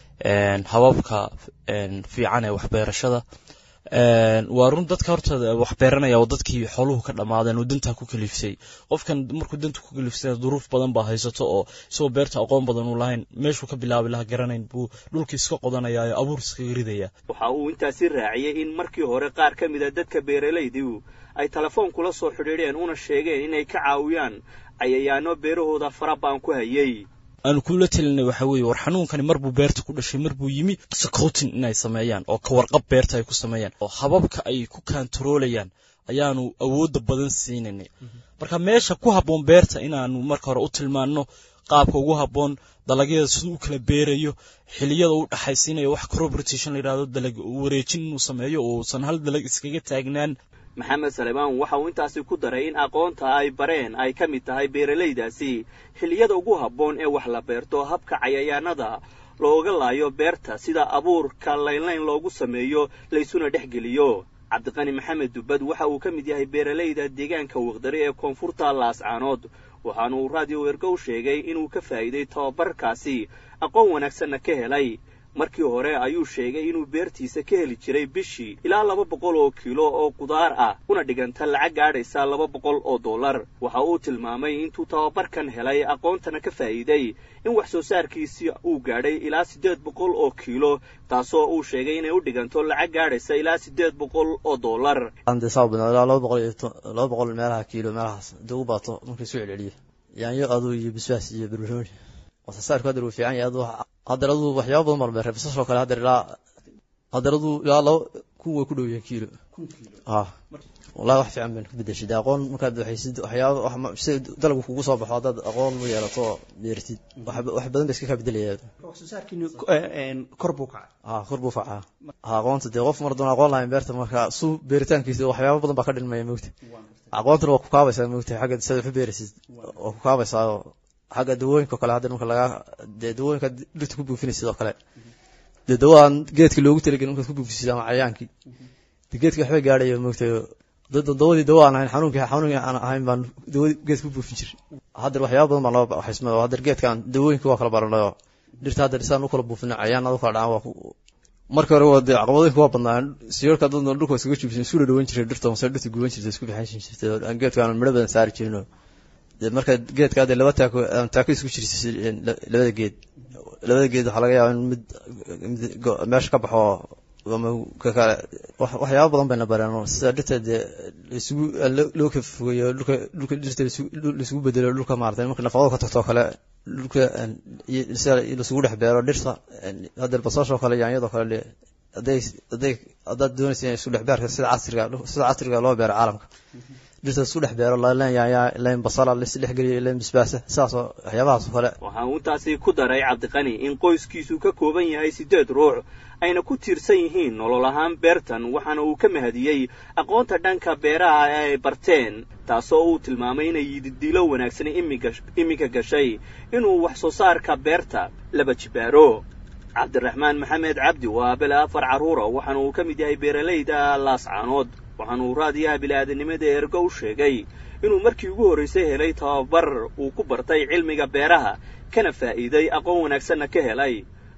hababka fiican ee waxbeerashada waa run dadka horta wax beeranaya oo dadkii xooluhu ka dhammaadeen oo dantaa ku kaliftay qofkan markuu danta ku kaliftay duruuf badan baa haysato oo isagoo beerta aqoon badan u lahayn meeshuu ka bilaabi laha garanayn buu dhulkii iska qodanaya ee abuur iskaga ridaya waxa uu intaasi raaciyey in markii hore qaar ka mid a dadka beeralaydu ay telefoon kula soo xidhiidheen una sheegeen inay ka caawiyaan cayayaano beerahooda farabaan ku hayay aanu kula telinay waxa weeye war xanuunkani marbuu beerta ku dhashay marbuu yimi sakootin inay sameeyaan oo ka warqab beerta ay ku sameeyaan oo hababka ay ku kaantaroolayaan ayaanu awoodda badan siinaynay marka meesha ku habboon beerta inaanu marka hore u tilmaanno qaabka ugu habboon dalagyada siduu u kala beerayo xiliyada u dhaxaysiinayo wax crop rotation la yidhahdo dalag wareejin inuu sameeyo oo uusan hal dalag iskaga taagnaan maxamed salemaan waxa uu intaasi ku daray in aqoonta ay bareen ay ka mid tahay beeralaydaasi xilliyada ugu habboon ee wax la beerto habka cayayaanada looga laayo beerta sida abuurka laynlayn loogu sameeyo laysuna dhex geliyo cabdiqani maxamed dubbad waxa uu ka mid yahay beeralayda deegaanka waqdari ee koonfurta laascaanood waxaana uu raadiyo wergow sheegay inuu ka faa'iiday tababarkaasi aqoon wanaagsanna ka helay markii hore ayuu sheegay inuu beertiisa ka heli jiray bishii ilaa laba boqol oo kiilo oo qudaar ah una dhiganta lacag gaadhaysa laba boqol oo dollar waxa uu tilmaamay intuu tababarkan helay aqoontana ka faa'iiday in wax soo saarkiisii uu gaadhay ilaa siddeed boqol oo kiilo taasoo uu sheegay inay u dhiganto lacag gaadhaysa ilaa siddeed boqol oo dollar laba boqol iyo laba boqol meelaha kiilo meelahaas hadii ugu baato markii soo celceliyo yaanyo aduu iyo bisbaas iyo barbarooni wasasaarku hadda wuu fiican yahay aduu hadeer aduu waxyaaba badan baan beeray basasoo kale hadeer ilaa hadeer aduu ilaa laba kun way ku dhow yihiin kiilo ha wallahi wax fiican bayn ku bedeshay dee aqoon markaad waxaysid waxyaaba si dalagku kugu soo baxo haddaad aqoon u yeelato oo beertid wax badan ba iska kaa bedelaya kor buu kacay ha kor buu kacaa ha aqoonta dee qof mar doon aqoon lahayn beerta marka suu beeritaankiisa waxyaaba badan baa ka dhinmaya mogta aqoontana waa ku kaabaysaa mogta xagga sidaad wax u beeraysid waa ku kaabaysaa xagga dawooyinka kale hadda marka laga dee dawooyinka dhirta ku buufinay sidoo kale dee dawaan geedka loogu talagelin markaad ku buufisid ama cayaankii dee geedka waxbay gaadhaya moogtay dawadii dawo aan ahayn xanuunkii xanuunkii aan ahayn baan dawadii geedka ku buufin jiray haddeer waxyaaba badan baan loo waxaysmay oo haddeer geedkan dawooyinka waa kala baranayoo dhirta haddeer isaan u kala buufinay cayaan u kala dhacaan waa marka hore waa dee caqabadooyinka waa badnaa siyoorka dad dhulka iskaga jubsan isu dhawan jiray dhirta mase dhirta guban jirtay isku bixin jirtay aan geedka aan midho badan saari jirin dee marka geedka hadee laba taako taako isku jirta labada geed labada geed waxaa laga yaaba in mid meesha ka baxo ama kakale waxyaaba badan bayna bareen sida dhirta dee laisugu loo ka fogeeyo dhulka dhulka dhirta laisugu bedelo dhulka maarata marka nafaqado ka tagto kale dhulka sida laisugu dhex beero dhirta haddeer basashoo kale yaanyadoo kale hadday hadday haddaad doonaysa in isku dhex beerka sida casriga sida casriga loo beero caalamka dhirta isku dhex beero leen yaanya leen basala lis dhex geliyo leen bisbaasa sidaasoo waxyaabahaas oo kale waxaa uu intaasi ku daray cabdiqani in qoyskiisu ka kooban yahay siddeed ruux ayna ku tiirsan yihiin nolol ahaan beertan waxaana uu ka mahadiyey aqoonta dhanka beeraha ee ay barteen taasoo uu tilmaamay inay yididiilo wanaagsan iminka gashay inuu wax soo saarka beerta laba jibaaro cabdiraxmaan maxamed cabdi waa abele afar carruura waxaana uu ka mid yahay beeralayda laascaanood waxaana uu raadiyaha bili-aadanimada ergo u sheegay inuu markii ugu horraysay helay tababar uu ku bartay cilmiga beeraha kana faa'iiday aqoon wanaagsanna ka helay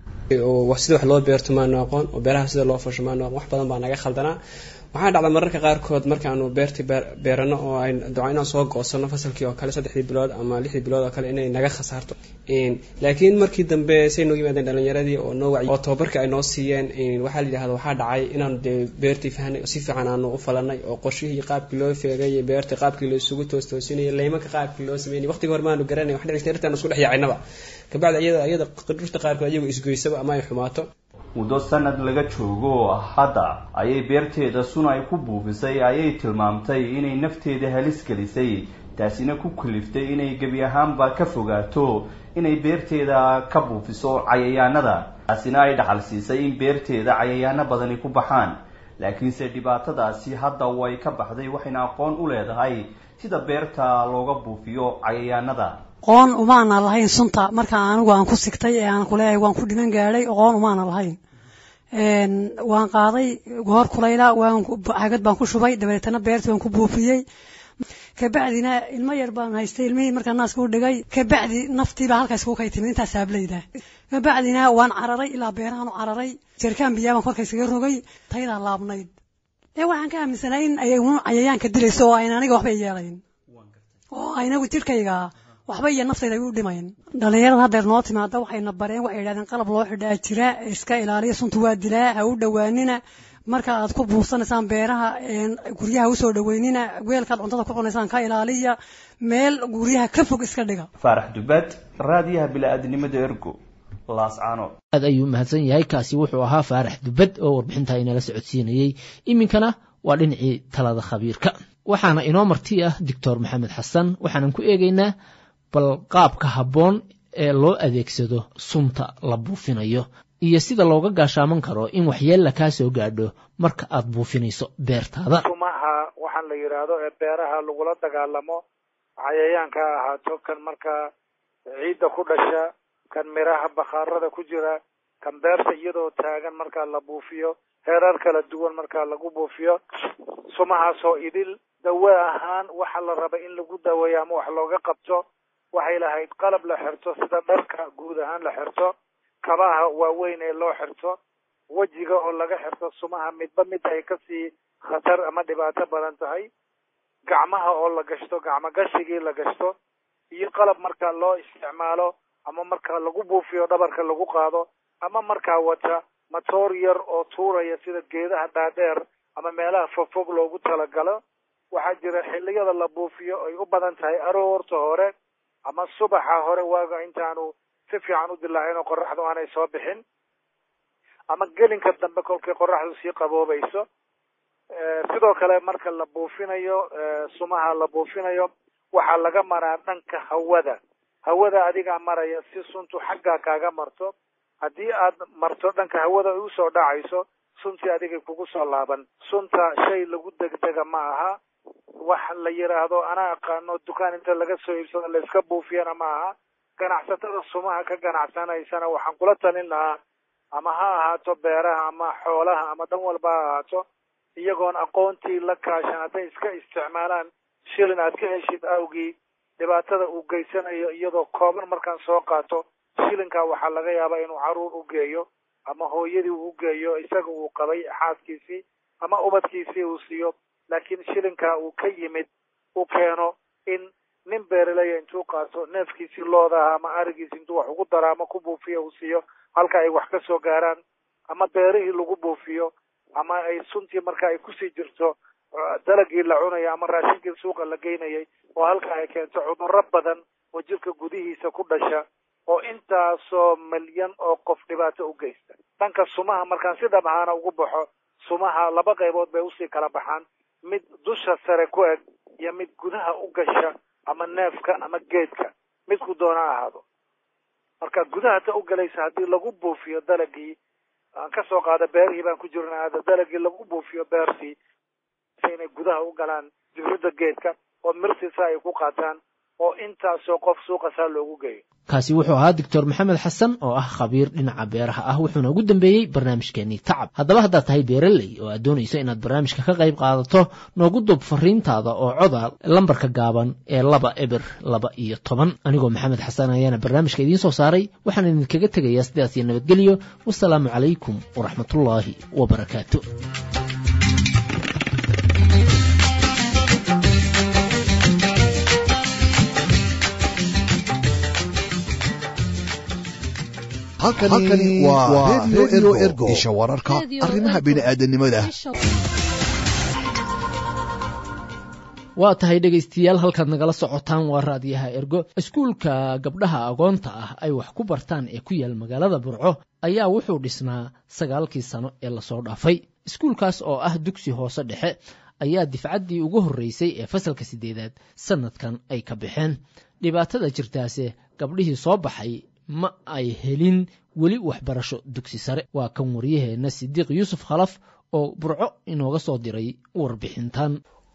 oo sida wax loo beerto maanu aqoon oo beeraha sida loo fasho maanu aqoon wax badan baa naga khaldanaa waxaa dhacda mararka qaarkood markaanu beertii beerano oo ay daco inaan soo goosano fasalkii oo kale saddexdii bilood ama lixdii bilood oo kale inay naga khasaarto laakiin markii dambe say noogu yimaadeen dhalinyaradii oo noo wacyi oo tababarka ay noo siiyeen waxaa la yidhahda waxaa dhacay inaanu dee beertii fahnay si fiican aanu u falanay oo qorshihii qaabkii loo feegay beerta qaabkii loo isugu toostoosinayay laymanka qaabkii loo sameynay waqtiga hore maanu garanay wax dhicista dhirtaan isku dhex yaacaynaba kabacdi iyada iyada dhirta qaarkood iyagu isgoysaba ama ay xumaato muddo sanad laga joogo hadda ayay beerteeda suna ay ku buufisay ayay tilmaamtay inay nafteeda halis gelisay taasina ku kaliftay inay gebi ahaanba ka fogaato inay beerteeda ka buufiso cayayaanada taasina ay dhaxal siisay in beerteeda cayayaano badani ku baxaan laakiinse dhibaatadaasi hadda way ka baxday waxayna aqoon u leedahay sida beerta looga buufiyo cayayaanada qoon umaana lahayn sunta marka anigu aan ku sigtay ee aan kuleeyahay waan ku dhiman gaadhay qoon umaana lahayn waan qaaday goor kulayla waan cagad baan ku shubay dabeetana beertii waan ku buufiyey kabacdina ilmo yar baan haystay ilmihii markaa naaska u dhigay kabacdi naftiibaa halkaas ku kay timid intaas saablayda kabacdina waan cararay ilaa beerahan u cararay jerkaan biyaabaan korka iskaga rogay taydaa laabnayd ee waxaan ka aaminsanaa in ay cayayaanka dilayso oo ayna aniga waxba yeelayn oo aynagu jirkayga waxba iyo naftayda ay u dhimayn dhalinyarada haddeer noo timaada waxayna bareen waxay yidhahdeen qalab loo xidhaa jira iska ilaaliya sunta waa dilaa ha u dhowaanina marka aad ku buufsanaysaan beeraha guryaha usoo dhoweynina weelkaad cuntada ku cunaysaan ka ilaaliya meel guryaha ka fog iska dhiga faarax dubaad raadiyaha bili-aadnimada ergo laascaano aad ayuu mahadsan yahay kaasi wuxuu ahaa faarax dubad oo warbixintaa inala socodsiinayey iminkana waa dhinacii talada khabiirka waxaana inoo marti ah doctor maxamed xasan waxaanan ku eegaynaa bal qaabka habboon ee loo adeegsado sunta la buufinayo iyo sida looga gaashaaman karo in waxyeella kaa soo gaadho marka aad buufinayso beertaada sumaha waxaan la yidhaahdo ee beeraha lagula dagaalamo cayayaanka ha ahaato kan markaa ciidda ku dhasha kan miraha bakhaarada ku jira kan beerta iyadoo taagan markaa la buufiyo heerar kala duwan markaa lagu buufiyo sumahaasoo idil dawe ahaan waxa la raba in lagu daweeyo ama wax looga qabto waxay lahayd qalab la xirto sida dharka guud ahaan la xirto kabaha waaweyn ee loo xirto wejiga oo laga xirto sumaha midba mid ay kasii khatar ama dhibaato badan tahay gacmaha oo la gashto gacmo gashigii la gashto iyo qalab markaa loo isticmaalo ama markaa lagu buufiyo dhabarka lagu qaado ama markaa wata matoor yar oo tuuraya sida geedaha dhaadheer ama meelaha fogfog loogu talagalo waxaa jira xilliyada la buufiyo ay u badan tahay aroorta hore ama subaxa hore waaga intaanu si fiican u dilaacin oo qoraxdu aanay soo bixin ama gelinka dambe kolkay qoraxdu sii qaboobayso sidoo kale marka la buufinayo sumaha la buufinayo waxaa laga maraa dhanka hawada hawada adigaa maraya si suntu xaggaa kaaga marto haddii aad marto dhanka hawada ay usoo dhacayso suntii adigay kugu soo laaban sunta shay lagu degdega ma aha wax la yidhaahdo anaa aqaano dukaan inta laga soo iibsado la iska buufiyana ma aha ganacsatada sumaha ka ganacsanaysana waxaan kula talin lahaa ama ha ahaato beeraha ama xoolaha ama dhan walba ha ahaato iyagoon aqoontii la kaashan hadday iska isticmaalaan shilin aad ka heshid awgii dhibaatada uu geysanayo iyadoo kooban markaan soo qaato shilinkaa waxaa laga yaabaa inuu caruur u geeyo ama hooyadii uu geeyo isaga uu qabay xaaskiisii ama ubadkiisii uu siiyo laakiin shilinkaa uu ka yimid u keeno in nin beeraleya intuu qaato neefkiisii loodaha ama arigiisi intuu wax ugu daro ama ku buufiyo uu siiyo halka ay wax ka soo gaaraan ama beerihii lagu buufiyo ama ay suntii marka ay kusii jirto dalagii la cunayo ama raashinkii suuqa la geynayay oo halka ay keento cudurro badan oo jirka gudihiisa ku dhasha oo intaasoo milyan oo qof dhibaato u geysta dhanka sumaha markaan si dhab ahaana ugu baxo sumaha laba qaybood bay usii kala baxaan mid dusha sare ku eg iyo mid gudaha u gasha ama neefka ama geedka midku doona ahaado marka gudaha ta u galaysa haddii lagu buufiyo dalagii aan ka soo qaada beerihii baan ku jirna hadda dalagii lagu buufiyo beertii inay gudaha u galaan dibridda geedka oo mirtiisa ay ku qaataan oo intaasoo qof suuqa saa loogu geeyo kaasi wuxuu ahaa doctor maxamed xasan oo ah khabiir dhinaca beeraha ah wuxuuna ugu dambeeyey barnaamijkeenii tacab haddaba haddaad tahay beeraley oo aad doonayso inaad barnaamijka ka qayb qaadato noogu dub fariintaada oo coda lambarka gaaban ee laba eber laba iyo toban anigoo maxamed xasan ayaana barnaamijka idiin soo saaray waxaan idinkaga tegayaa sidaas iyo nabadgelyo wasalaamu calaykum waraxmatullaahi wabarakaatu halkani waa redio ergo isha wararka arrimaha bini'aadanimada waa tahay dhegaystayaal halkaad nagala socotaan waa raadiyaha ergo iskuulka gabdhaha agoonta ah ay wax ku bartaan ee ku yaal magaalada burco ayaa wuxuu dhisnaa sagaalkii sano ee lasoo dhaafay iskuulkaas oo ah dugsi hoose dhexe ayaa difcaddii ugu horreysay ee fasalka siddeedaad sannadkan ay ka baxeen dhibaatada jirtaase gabdhihii soo baxay ma ay helin weli waxbarasho dugsi sare waa kan waryaheenna sidiiq yuusuf khalaf oo burco inooga soo diray warbixintan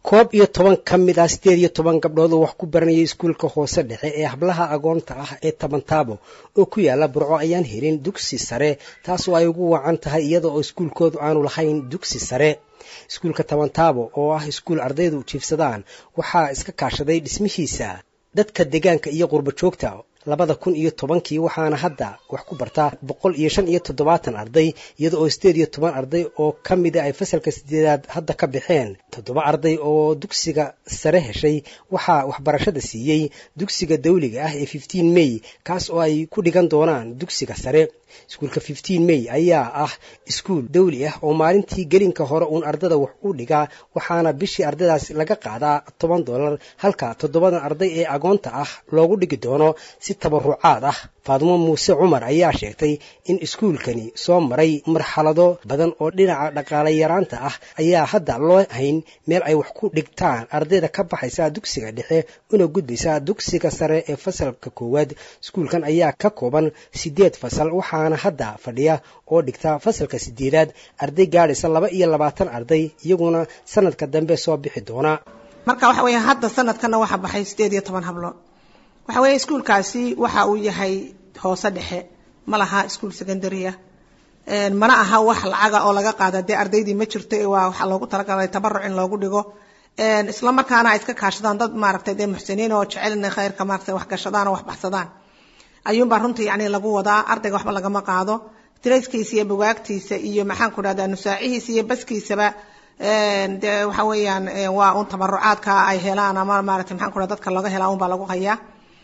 koob iyo toban ka mid ah sideed iyo toban gabdhood oo wax ku baranayay iskuulka hoose dhexe ee hablaha agoonta ah ee tabantaabo oo ku yaala burco ayaan helin dugsi sare taas oo ay ugu wacan tahay iyada oo iskuulkoodu aanu lahayn dugsi sare iskuulka tabantaabo oo ah iskuul ardaydu jiifsadaan waxaa iska kaashaday dhismihiisa dadka deegaanka iyo qurbo joogta labada kun iyo tobankii waxaana hadda wax ku bartaa boqol iyo shan iyo toddobaatan arday iyada oo sideed iyo toban arday oo ka mida ay fasalka sideedaad hadda ka baxeen toddoba arday oo dugsiga sare heshay waxaa waxbarashada siiyey dugsiga dawliga ah ee fifteen may kaas oo ay ku dhigan doonaan dugsiga sare iskuulka fifteen may ayaa ah iskuul dawli ah oo maalintii gelinka hore uun ardada wax u dhigaa waxaana bishii ardaydaas laga qaadaa toban dollar halka toddobadan arday ee agoonta ah loogu dhigi doono si tabarucaad ah faadimo muuse cumar ayaa sheegtay in iskuulkani soo maray marxalado badan oo dhinaca dhaqaale yaraanta ah ayaa hadda loo hayn meel ay wax ku dhigtaan ardayda ka baxaysa dugsiga dhexe una gudbaysa dugsiga sare ee fasalka koowaad iskuulkan ayaa ka kooban sideed fasal waxaana hadda fadhiya oo dhigta fasalka sideedaad arday gaadhaysa laba iyo labaatan arday iyaguna sanadka dambe soo bixi doona marka waxa weeye hadda sanadkana waxaa baxay sideed iyo toban hablood waxa weeye iskuulkaasi waxa uu yahay hoose dhexe ma laha iskuul secondarya mana aha wax lacaga oo laga qaada dee ardaydii ma jirto waa waxaa loogu talagalay tabaruc in loogu dhigo isla markaana ay iska kaashadaan dad maaragtay dee muxsiniin oo jecel inay khayrka maaragtay wax gashadaan oo wax baxsadaan ayuunbaa runtii yacni lagu wadaa ardayga waxba lagama qaado tirayskiisa iyo bugaagtiisa iyo maxaan ku dhahdaa nusaacihiisa iyo baskiisaba dee waxa weeyaan waa un tabarucaadka ay helaan ama maaragtay maxaan ku dhahda dadka laga helaa unbaa lagu hayaa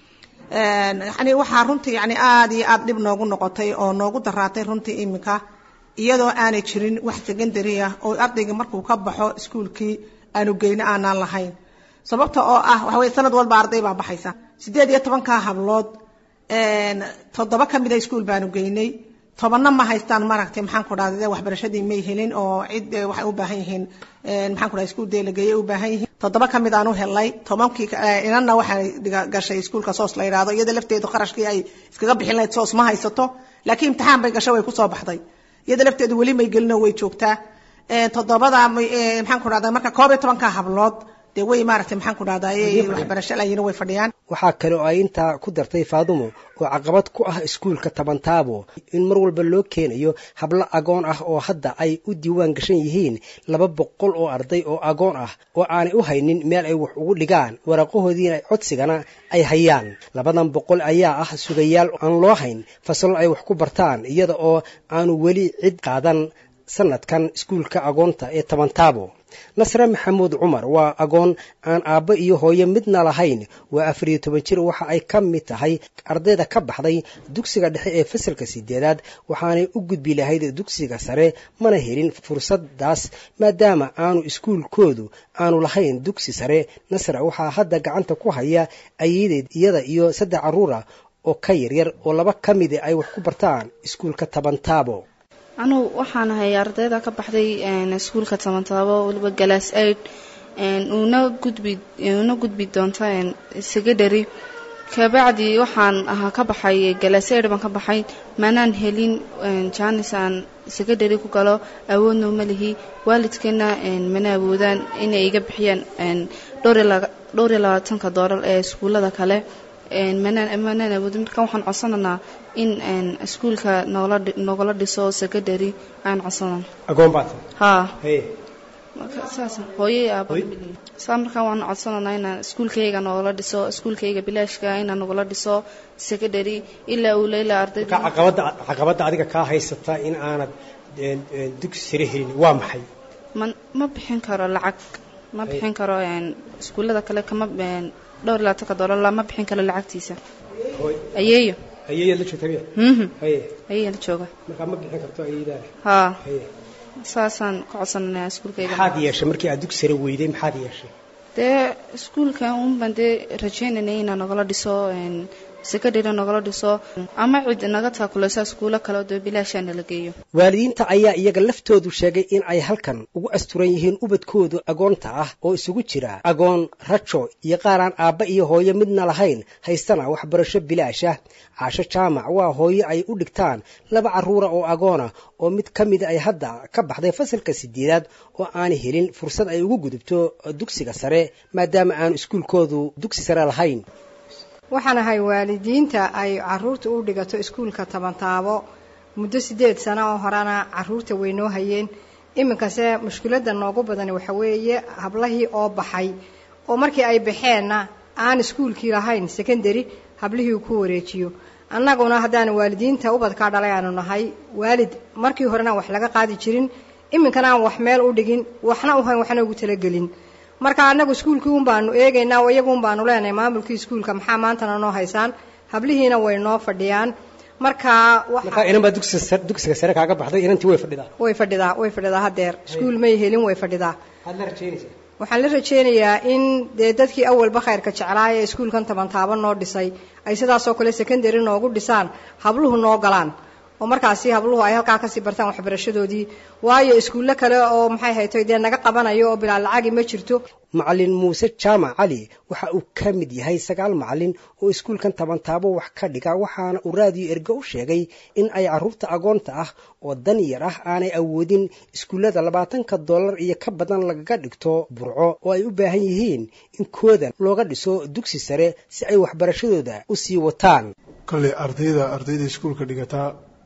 yani waxaa runtii yani aada iyo aada dhib noogu noqotay oo noogu daraatay runtii iminka iyadoo aanay jirin wax secondary ah oo ardayga markuu ka baxo iskuulkii aanu geyno aanaan lahayn sababta oo ah waxa weye sanad walba arday baa baxaysa sideed iyo tobankaa hablood toddoba ka mida iskuul baanu geynay tobanna ma haystaan maaragtay maxaan ku dhahda waxbarashadii may helin oo cid waxay u baahan yihiin maxaan ku dhahda iskuul deelageeye u baahan yihiin toddoba ka mid aan u helnay tobankii inanna waxay gashay iskuulka soos la yidhahdo iyada lafteedu qarashkii ay iskaga bixin lahayd soos ma haysato laakiin imtixaan bay gashay way kusoo baxday iyada lafteedu weli may gelino way joogtaa toddobada maxaan ku dhahda marka koob iyo tobanka hablood dee way maaragtay maxaan ku dhahdaa waxbarasho layiin way fadhiyaan waxaa kale oo ay intaa ku dartay faadumo oo caqabad ku ah iskuulka tabantaabo in mar walba loo keenayo hablo agoon ah oo hadda ay u diiwaan gashan yihiin laba boqol oo arday oo agoon ah oo aanay u haynin meel ay wax ugu dhigaan waraaqahoodiina codsigana ay hayaan labadan boqol ayaa ah sugayaal aan loo hayn fasallo ay wax ku bartaan iyada oo aanu weli cid qaadan sanadkan iskuulka agoonta ee tabantaabo nasre maxamuud cumar waa agoon aan aabbo iyo hooyo midna lahayn waa afar iyo toban jir waxa ay ka mid tahay ardayda ka baxday dugsiga dhexe ee fasalka sideedaad waxaanay u gudbi lahayd dugsiga sare mana helin fursaddaas maadaama aanu iskuulkoodu aanu lahayn dugsi sare nasre waxaa hadda gacanta ku haya ayadeed iyada iyo saddex carruur ah oo ka yaryar oo laba ka mida ay wax ku bartaan iskuulka tabantaabo anugu waxaan ahay ardayda ka baxday iskuulka tabantaabo waliba galaas aid una gudbi una gudbi doonta secondary kabacdi waxaan ahaa ka baxay galaas aid baan ka baxay manaan helin janis aan secondary ku galo awoodna uma lihi waalidkeena mana awoodaan inay iga bixiyaan dhowr iyo labaatanka doolar ee iskuullada kale manaan awoodin marka waxaan codsananaa in iskuulka nogala dhiso secondary aan codsanan haa saas hooyay aaba saa markaa waan codsananaa inaan iskuulkayga nogala dhiso iskuulkayga bilaashka inaan nogala dhiso secondary ilaa uu leila ardayda caqabadda adiga kaa haysata in aanad dugsi sare helin waa maxay ma ma bixin karo lacag ma bixin karo iskuullada kale kama dhowr iyo labaatanka doolar lama bixin karo lacagtiisa ayeeyo ayeeyaad la joogta miya haye ayeeya la jooga markaa ma bixin karto ayeedaada haa haye saasaan ka codsananaa iskuulkayga maxaad yeeshay markii aad dugsi sare weyday maxaad yeeshay dee iskuulka unbaan dee rajeynanay inaan nogala dhiso sekadheri nagala dhiso ama cid naga taakuleysa iskuulo kale oo dee bilaashaa nala geeyo waalidiinta ayaa iyaga laftoodu sheegay in ay halkan ugu asturan yihiin ubadkoodu agoonta ah oo isugu jira agoon rajo iyo qaaraan aabba iyo hooyo midna lahayn haystana waxbarasho bilaash ah caasho jaamac waa hooyo ay u dhigtaan laba carruura oo agoona oo mid ka mida ay hadda ka baxday fasalka sideedaad oo aanay helin fursad ay ugu gudubto dugsiga sare maadaama aanu iskuulkoodu dugsi sare lahayn waxaan ahay waalidiinta ay caruurta u dhigato iskuulka tabantaabo muddo sideed sano oo horena caruurta way noo hayeen iminkase mushkiladda noogu badani waxa weeye hablahii oo baxay oo markii ay baxeenna aan iskuulkii lahayn secondary hablihii uu ku wareejiyo annaguna haddaan waalidiinta ubadkaa dhalay aanu nahay waalid markii horena wax laga qaadi jirin iminkana aan wax meel u dhigin waxna u hayn waxna ugu talagelin marka annagu iskuulkii un baanu eegaynaa oo iyagu un baanu leenahay maamulkii iskuulka maxaa maantana noo haysaan hablihiina way noo fadhiyaan marka marka inan baa dugsiga dugsiga sare kaaga baxday inantii way fadhidaa way fadhidaa way fadhidaa haddeer iskuul may helin way fadhidaa waxaad la rajaynaysaa waxaan la rajaynayaa in dee dadkii awalba khayrka jeclaa ee iskuulkan tabantaabo noo dhisay ay sidaasoo kale secondary noogu dhisaan habluhu noo galaan oo markaasi habluhu ay halkaa kasii bartaan waxbarashadoodii waayo iskuullo kale oo maxay haytoy dee naga qabanayo oo bilaa lacagi ma jirto macalin muuse jaamac cali waxa uu ka mid yahay sagaal macalin oo iskuulkan tabantaabo wax ka dhiga waxaana uu raadiyo ergo u sheegay in ay carruurta agoonta ah oo dan yar ah aanay awoodin iskuullada labaatanka dollar iyo ka badan lagaga dhigto burco oo ay u baahan yihiin in kooda looga dhiso dugsi sare si ay waxbarashadooda u sii wataan kolley ardayda ardayda iskuulka dhigataa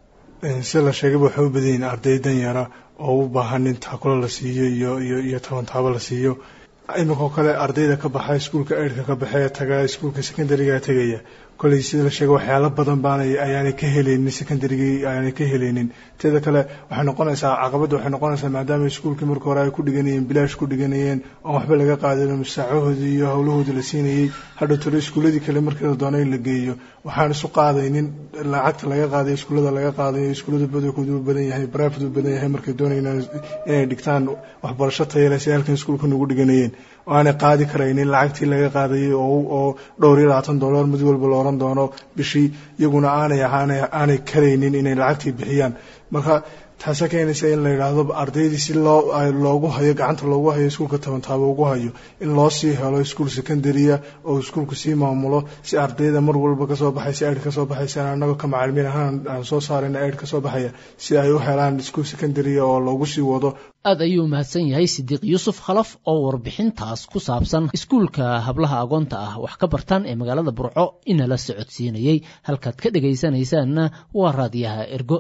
sida la sheegayba waxay u badan yihiin arday danyara oo u baahan in taakulo la siiyo iyo iyo iyo tabantaabo la siiyo iminkao kale ardayda ka baxa iskuulka eidhka ka baxee taga iskuulka secondariga tegaya kolley sida la sheegay waxyaalo badan baanay ayaanay ka helaynin secondarygii ayaanay ka helaynin teeda kale waxay noqonaysaa caqabadda waxay noqonaysaa maadaama iskuulkii marka hore ay ku dhiganayeen bilaash ku dhiganayeen oon waxba laga qaadin masaacahoodii iyo howlahoodii la siinayey hadhow tore iskuulladii kale markii la doona in la geeyo waxaan isu qaadaynin lacagta laga qaadayo iskuullada laga qaadayo iskuullada badankoodu u badan yahay barafid u badan yahay markay doonayaan inay dhigtaan waxbarasho tayale si halkan iskuulkan ugu dhiganayeen oo aanay qaadi karaynin lacagtii laga qaadayay oo dhowr iyo labaatan dollar mid walba la oran doono bishii iyaguna aanay aanay karaynin inay lacagtii bixiyaan marka taasa keenaysa in la yidhaahdo ardaydii si loo loogu hayo gacanta loogu hayo iskuulka tabantaabo ugu hayo in loo sii helo iskuul secondarya oo iskuulku sii maamulo si ardayda mar walba kasoo baxaysa eid kasoo baxaysa annagoo ka macalimiin ahaan aan soo saarayna eid kasoo baxaya si ay u helaan iskuul secondarya oo loogu sii wado aad ayuu mahadsan yahay sidiiq yuusuf khalaf oo warbixintaas ku saabsan iskuulka hablaha agoonta ah wax ka bartaan ee magaalada burco inala socodsiinayey halkaad ka dhegaysanaysaanna waa raadiyaha ergo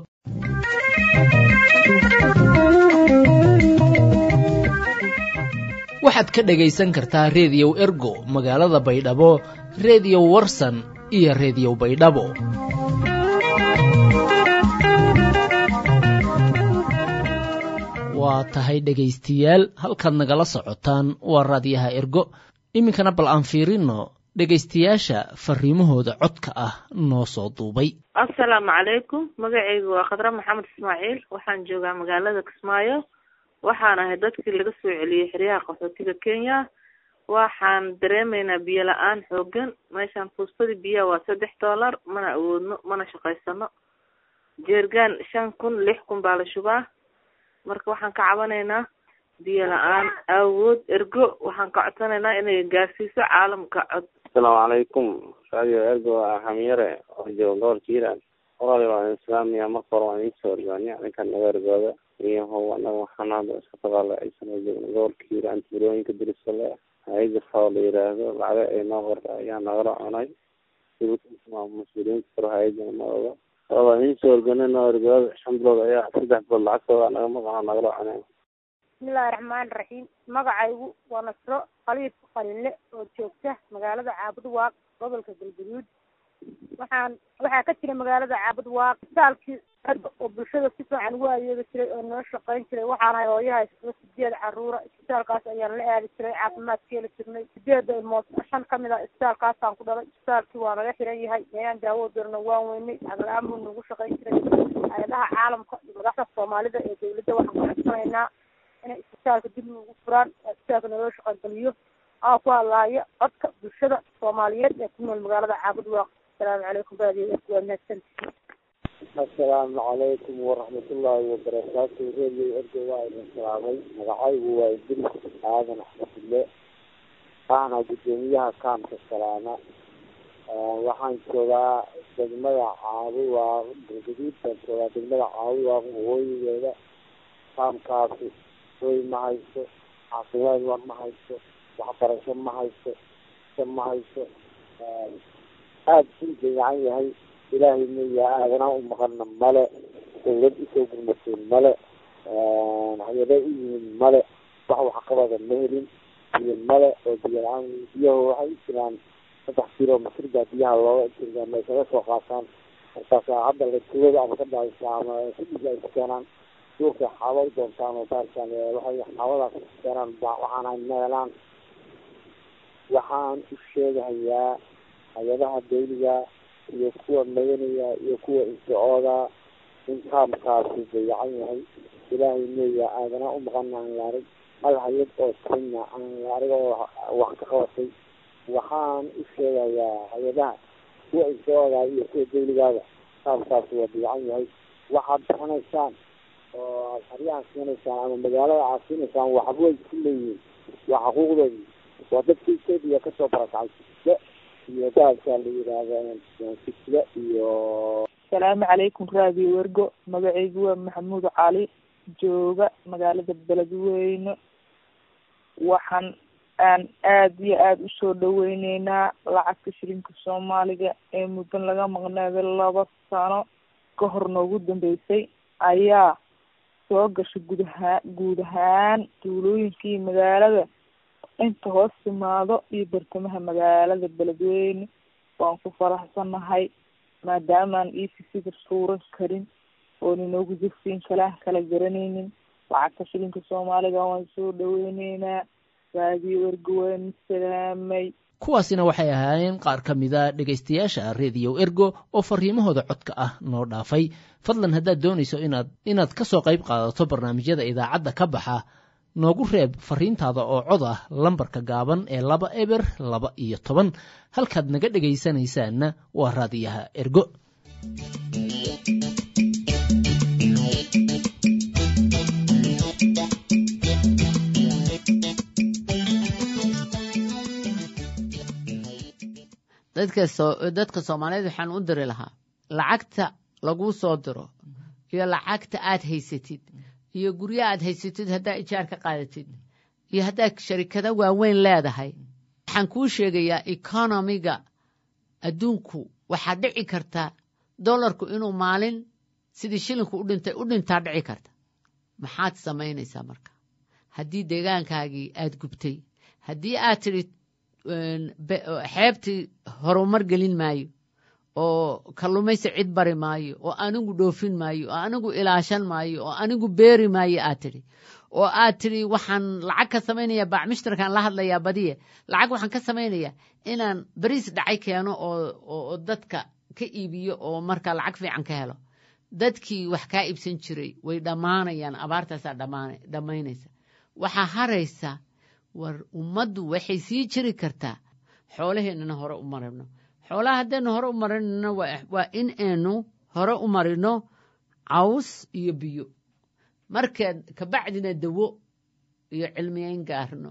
waxaad ka dhegaysan kartaa rediyow ergo magaalada baydhabo rediyo warsan iyo rediyo baydhabo waa tahay dhegaystayaal halkaad nagala socotaan waa raadiyaha ergo iminkana bal aan fiirino dhegaystayaasha fariimahooda codka ah noo soo duubay assalaamu calaykum magacaygu waa khadra maxamed ismaaciil waxaan joogaa magaalada kismaayo waxaan ahay dadkii laga soo celiyey xeryaha qaxootiga kenya waxaan dareemaynaa biyo la-aan xoogan meeshaan fuustadii biyaha waa saddex dollar mana awoodno mana shaqaysano jeergaan shan kun lix kun baa la shubaa marka waxaan ka cabanaynaa biyo la-aan awood ergo waxaan ka codsanaynaa inay gaarsiiso caalamka cod asalaamu calaykum radio ergo waa xamiyare oo jooga gobolka hiiraan walaal waan islaamiya marka hore waan idiin soo orgaaniya ninkan naga ergooda iyahow anaga waxaan hadda iska dagaalaaysan joogna gobolka hiiraan tuulooyinka dirisale hay-ada fao la yiraahdo lacaga ay noo qorta ayaa nagala cunay mas-uuliyiinta karo hay-adana ma oga waa idiin soo organa noo ergooda shan bilood ayaa saddex bilood lacagtooda naga maqana nagala cunay bismillahi raxmaani raxiim magacaygu waa nasro khaliif qalinle oo joogta magaalada caabud waaq gobolka galgaduud waxaan waxaa ka jira magaalada caabud waaq isbitaalkii oo bulshada si fiican ugu adeegi jiray oo noo shaqayn jiray waxaan ahay hooyaha isla sideed caruura isbitaalkaas ayaan la aadi jiray caafimaad keeli jirnay sideeda ilmood shan kamid ah isbitaalkaasaan ku dhalay isbitaalkii waa naga xiran yahay meeyaan daawo dirno waan weynay agla-aan buu nagu shaqayn jiray hay-adaha caalamka iyo madaxda soomaalida ee dawladda waxaan ku codsanaynaa inay isbitaalka dib ugu furaan isbitaalka naloo shaqangeliyo aa ku hadlaaya codka bulshada soomaaliyeed ee ku nool magaalada caabud waaq asalaamu calaykum baadiyo waa mahadsantihiin asalaamu calaykum waraxmatullaahi wabarakaatu radio ergo waa idin salaamay magacaygu waa idris aadan axmedille ahna guddoomiyaha kaamka salaama waxaan joogaa degmada caabuwaaq galgaduud baan joogaa degmada caabuwaaq waqooyigeeda kaamkaasi hoy ma hayso caafimaad war ma hayso waxbarasho ma hayso sa ma hayso aada u dayacan yahay ilaahay meya aadana u maqana male dawlad usoo gurmatay male hay-ada u yimid male wax waxqabada ma helin biyo male oo biyo la-aan biyaha waxay u jiraan saddex kilomitr baa biyaha looga jirgaan ay kaga soo qaataan markaas hadda la tuwada ama ka dhacaysa ama kudhiga ay ku keenaan duurka xaaba u doontaan oo baarkaan waxay xaabadaas ku keenaan waxaan ay meelaan waxaan u sheegahayaa hay-adaha dawliga iyo kuwa madanaya iyo kuwa insicooda in kaamkaasi dayacan yahay ilaahay meeya aadana u maqana aan la arag hal hay-ad oo kenya aan la arag oo wax ka qabatay waxaan u sheegayaa hay-adaha kuwa insicooda iyo kuwa dawligaada kaamkaasi waa dayacan yahay waxaad bixinaysaan oo xeryahan siinaysaan ama magaalada aad siinaysaan waxbay ku leeyihiin waa xuquuqdoodii waa dadka etoobiya kasoo barakacay sisle iyo dahabkaa la yidhaahda sisle iyo asalaamu calaykum raadiyo wergo magacaygu waa maxamuud cali jooga magaalada beledweyne waxaan aan aada iyo aada usoo dhaweyneynaa lacagta shilinka soomaaliga ee muddan laga maqnaaday laba sano ka hor noogu dambeysay ayaa soo gashay guud ahaa guud ahaan tuulooyinkii magaalada inta hoos timaado iyo bartamaha magaalada beledweyne waan ku faraxsanahay maadaamaan efcga suuran karin oon inoogu jirsiin kalaan kala garanaynin lacagta shilinka soomaaliga waan soo dhaweyneynaa raadiyo ergo waan salaamay kuwaasina waxay ahaayeen qaar ka mida dhegaystayaasha rediyo ergo oo fariimahooda codka ah noo dhaafay fadlan haddaad doonayso inaad inaad ka soo qayb qaadato barnaamijyada idaacadda ka baxa noogu reeb fariintaada oo cod ah lambarka gaaban ee laba eber laba iyo toban halkaad naga dhegaysanaysaanna waa raadiyaha ergo dadka soomaaliyeed waxaan u diri lahaa lacagta laguu soo diro iyo lacagta aad haysatid iyo guryo aad haysatid haddaa ijaar ka qaadatid iyo haddaad sharikado waaweyn leedahay waxaan kuu sheegayaa economiga adduunku waxaa dhici karta dollarku inuu maalin sidii shilinku u dhintay u dhintaa dhici karta maxaad samaynaysaa marka haddii deegaankaagii aad gubtay haddii aad tidhi xeebtii horumar gelin maayo oo kalluumaysi cid bari maayo oo anigu dhoofin maayo oo anigu ilaashan maayo oo anigu beeri maayo aad tidhi oo aad tidhi waxaan lacag ka samaynayaa baacmushtarkaan la hadlayaa badiye lacag waxaan ka samaynayaa inaan beriis dhacay keeno oo dadka ka iibiyo oo markaa lacag fiican ka helo dadkii wax kaa iibsan jiray way dhammaanayaan abaartaasaa dhammaynaysa waxaa haraysa war ummaddu waxay sii jiri kartaa xoolaheennana hore u marino xoolaha haddaynu hore u marinana waa in aynu hore u marino caws iyo biyo markaad kabacdina dawo iyo cilmiyeyn gaarno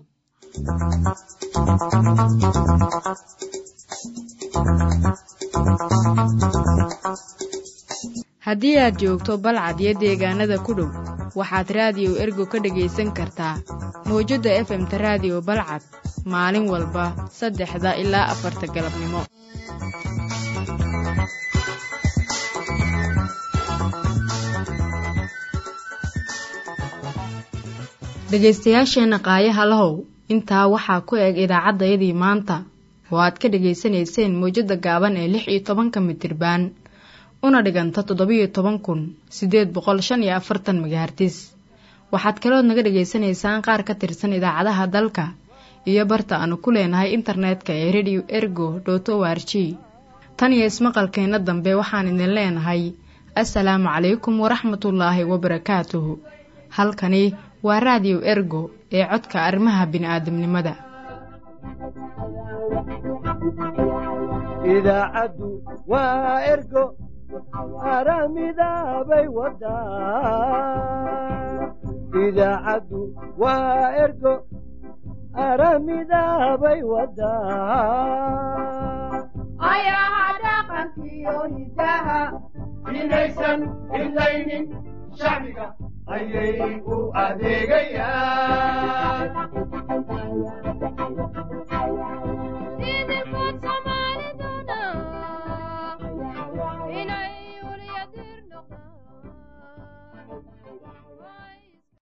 haddii aad joogto balcad iyo deegaanada ku dhow waxaad raadiyo ergo ka dhegaysan kartaa mawjadda efemta raadiyo balcad maalin walba saddexda ilaa afarta galabnimo dhegaystayaasheenna qaayaha lahow intaa waxaa ku eg idaacaddayadii maanta oo aad ka dhegaysanayseen mawjadda gaaban ee lix iyo tobanka mitirbaan una dhiganta toddobiyo toban kun siddeed boqol shan iyo afartan magahartis waxaad kalood naga dhegaysanaysaan qaar ka tirsan idaacadaha dalka iyo barta aanu ku leenahay internetka ee radio ergo dot o r g tan iyo ismaqalkeenna dambe waxaan idin leenahay assalaamu calaykum waraxmatullaahi wabarakaatuhu halkani waa raadiyo ergo ee codka arrimaha bini'aadamnimada idaacaddu waa ergo aramidaabay wadaa idaacaddu waa ergo aramidaabay wadaa ayaha dhaqankiyo hidaha inaysan idlaynin shacbiga ayay u adeegayaan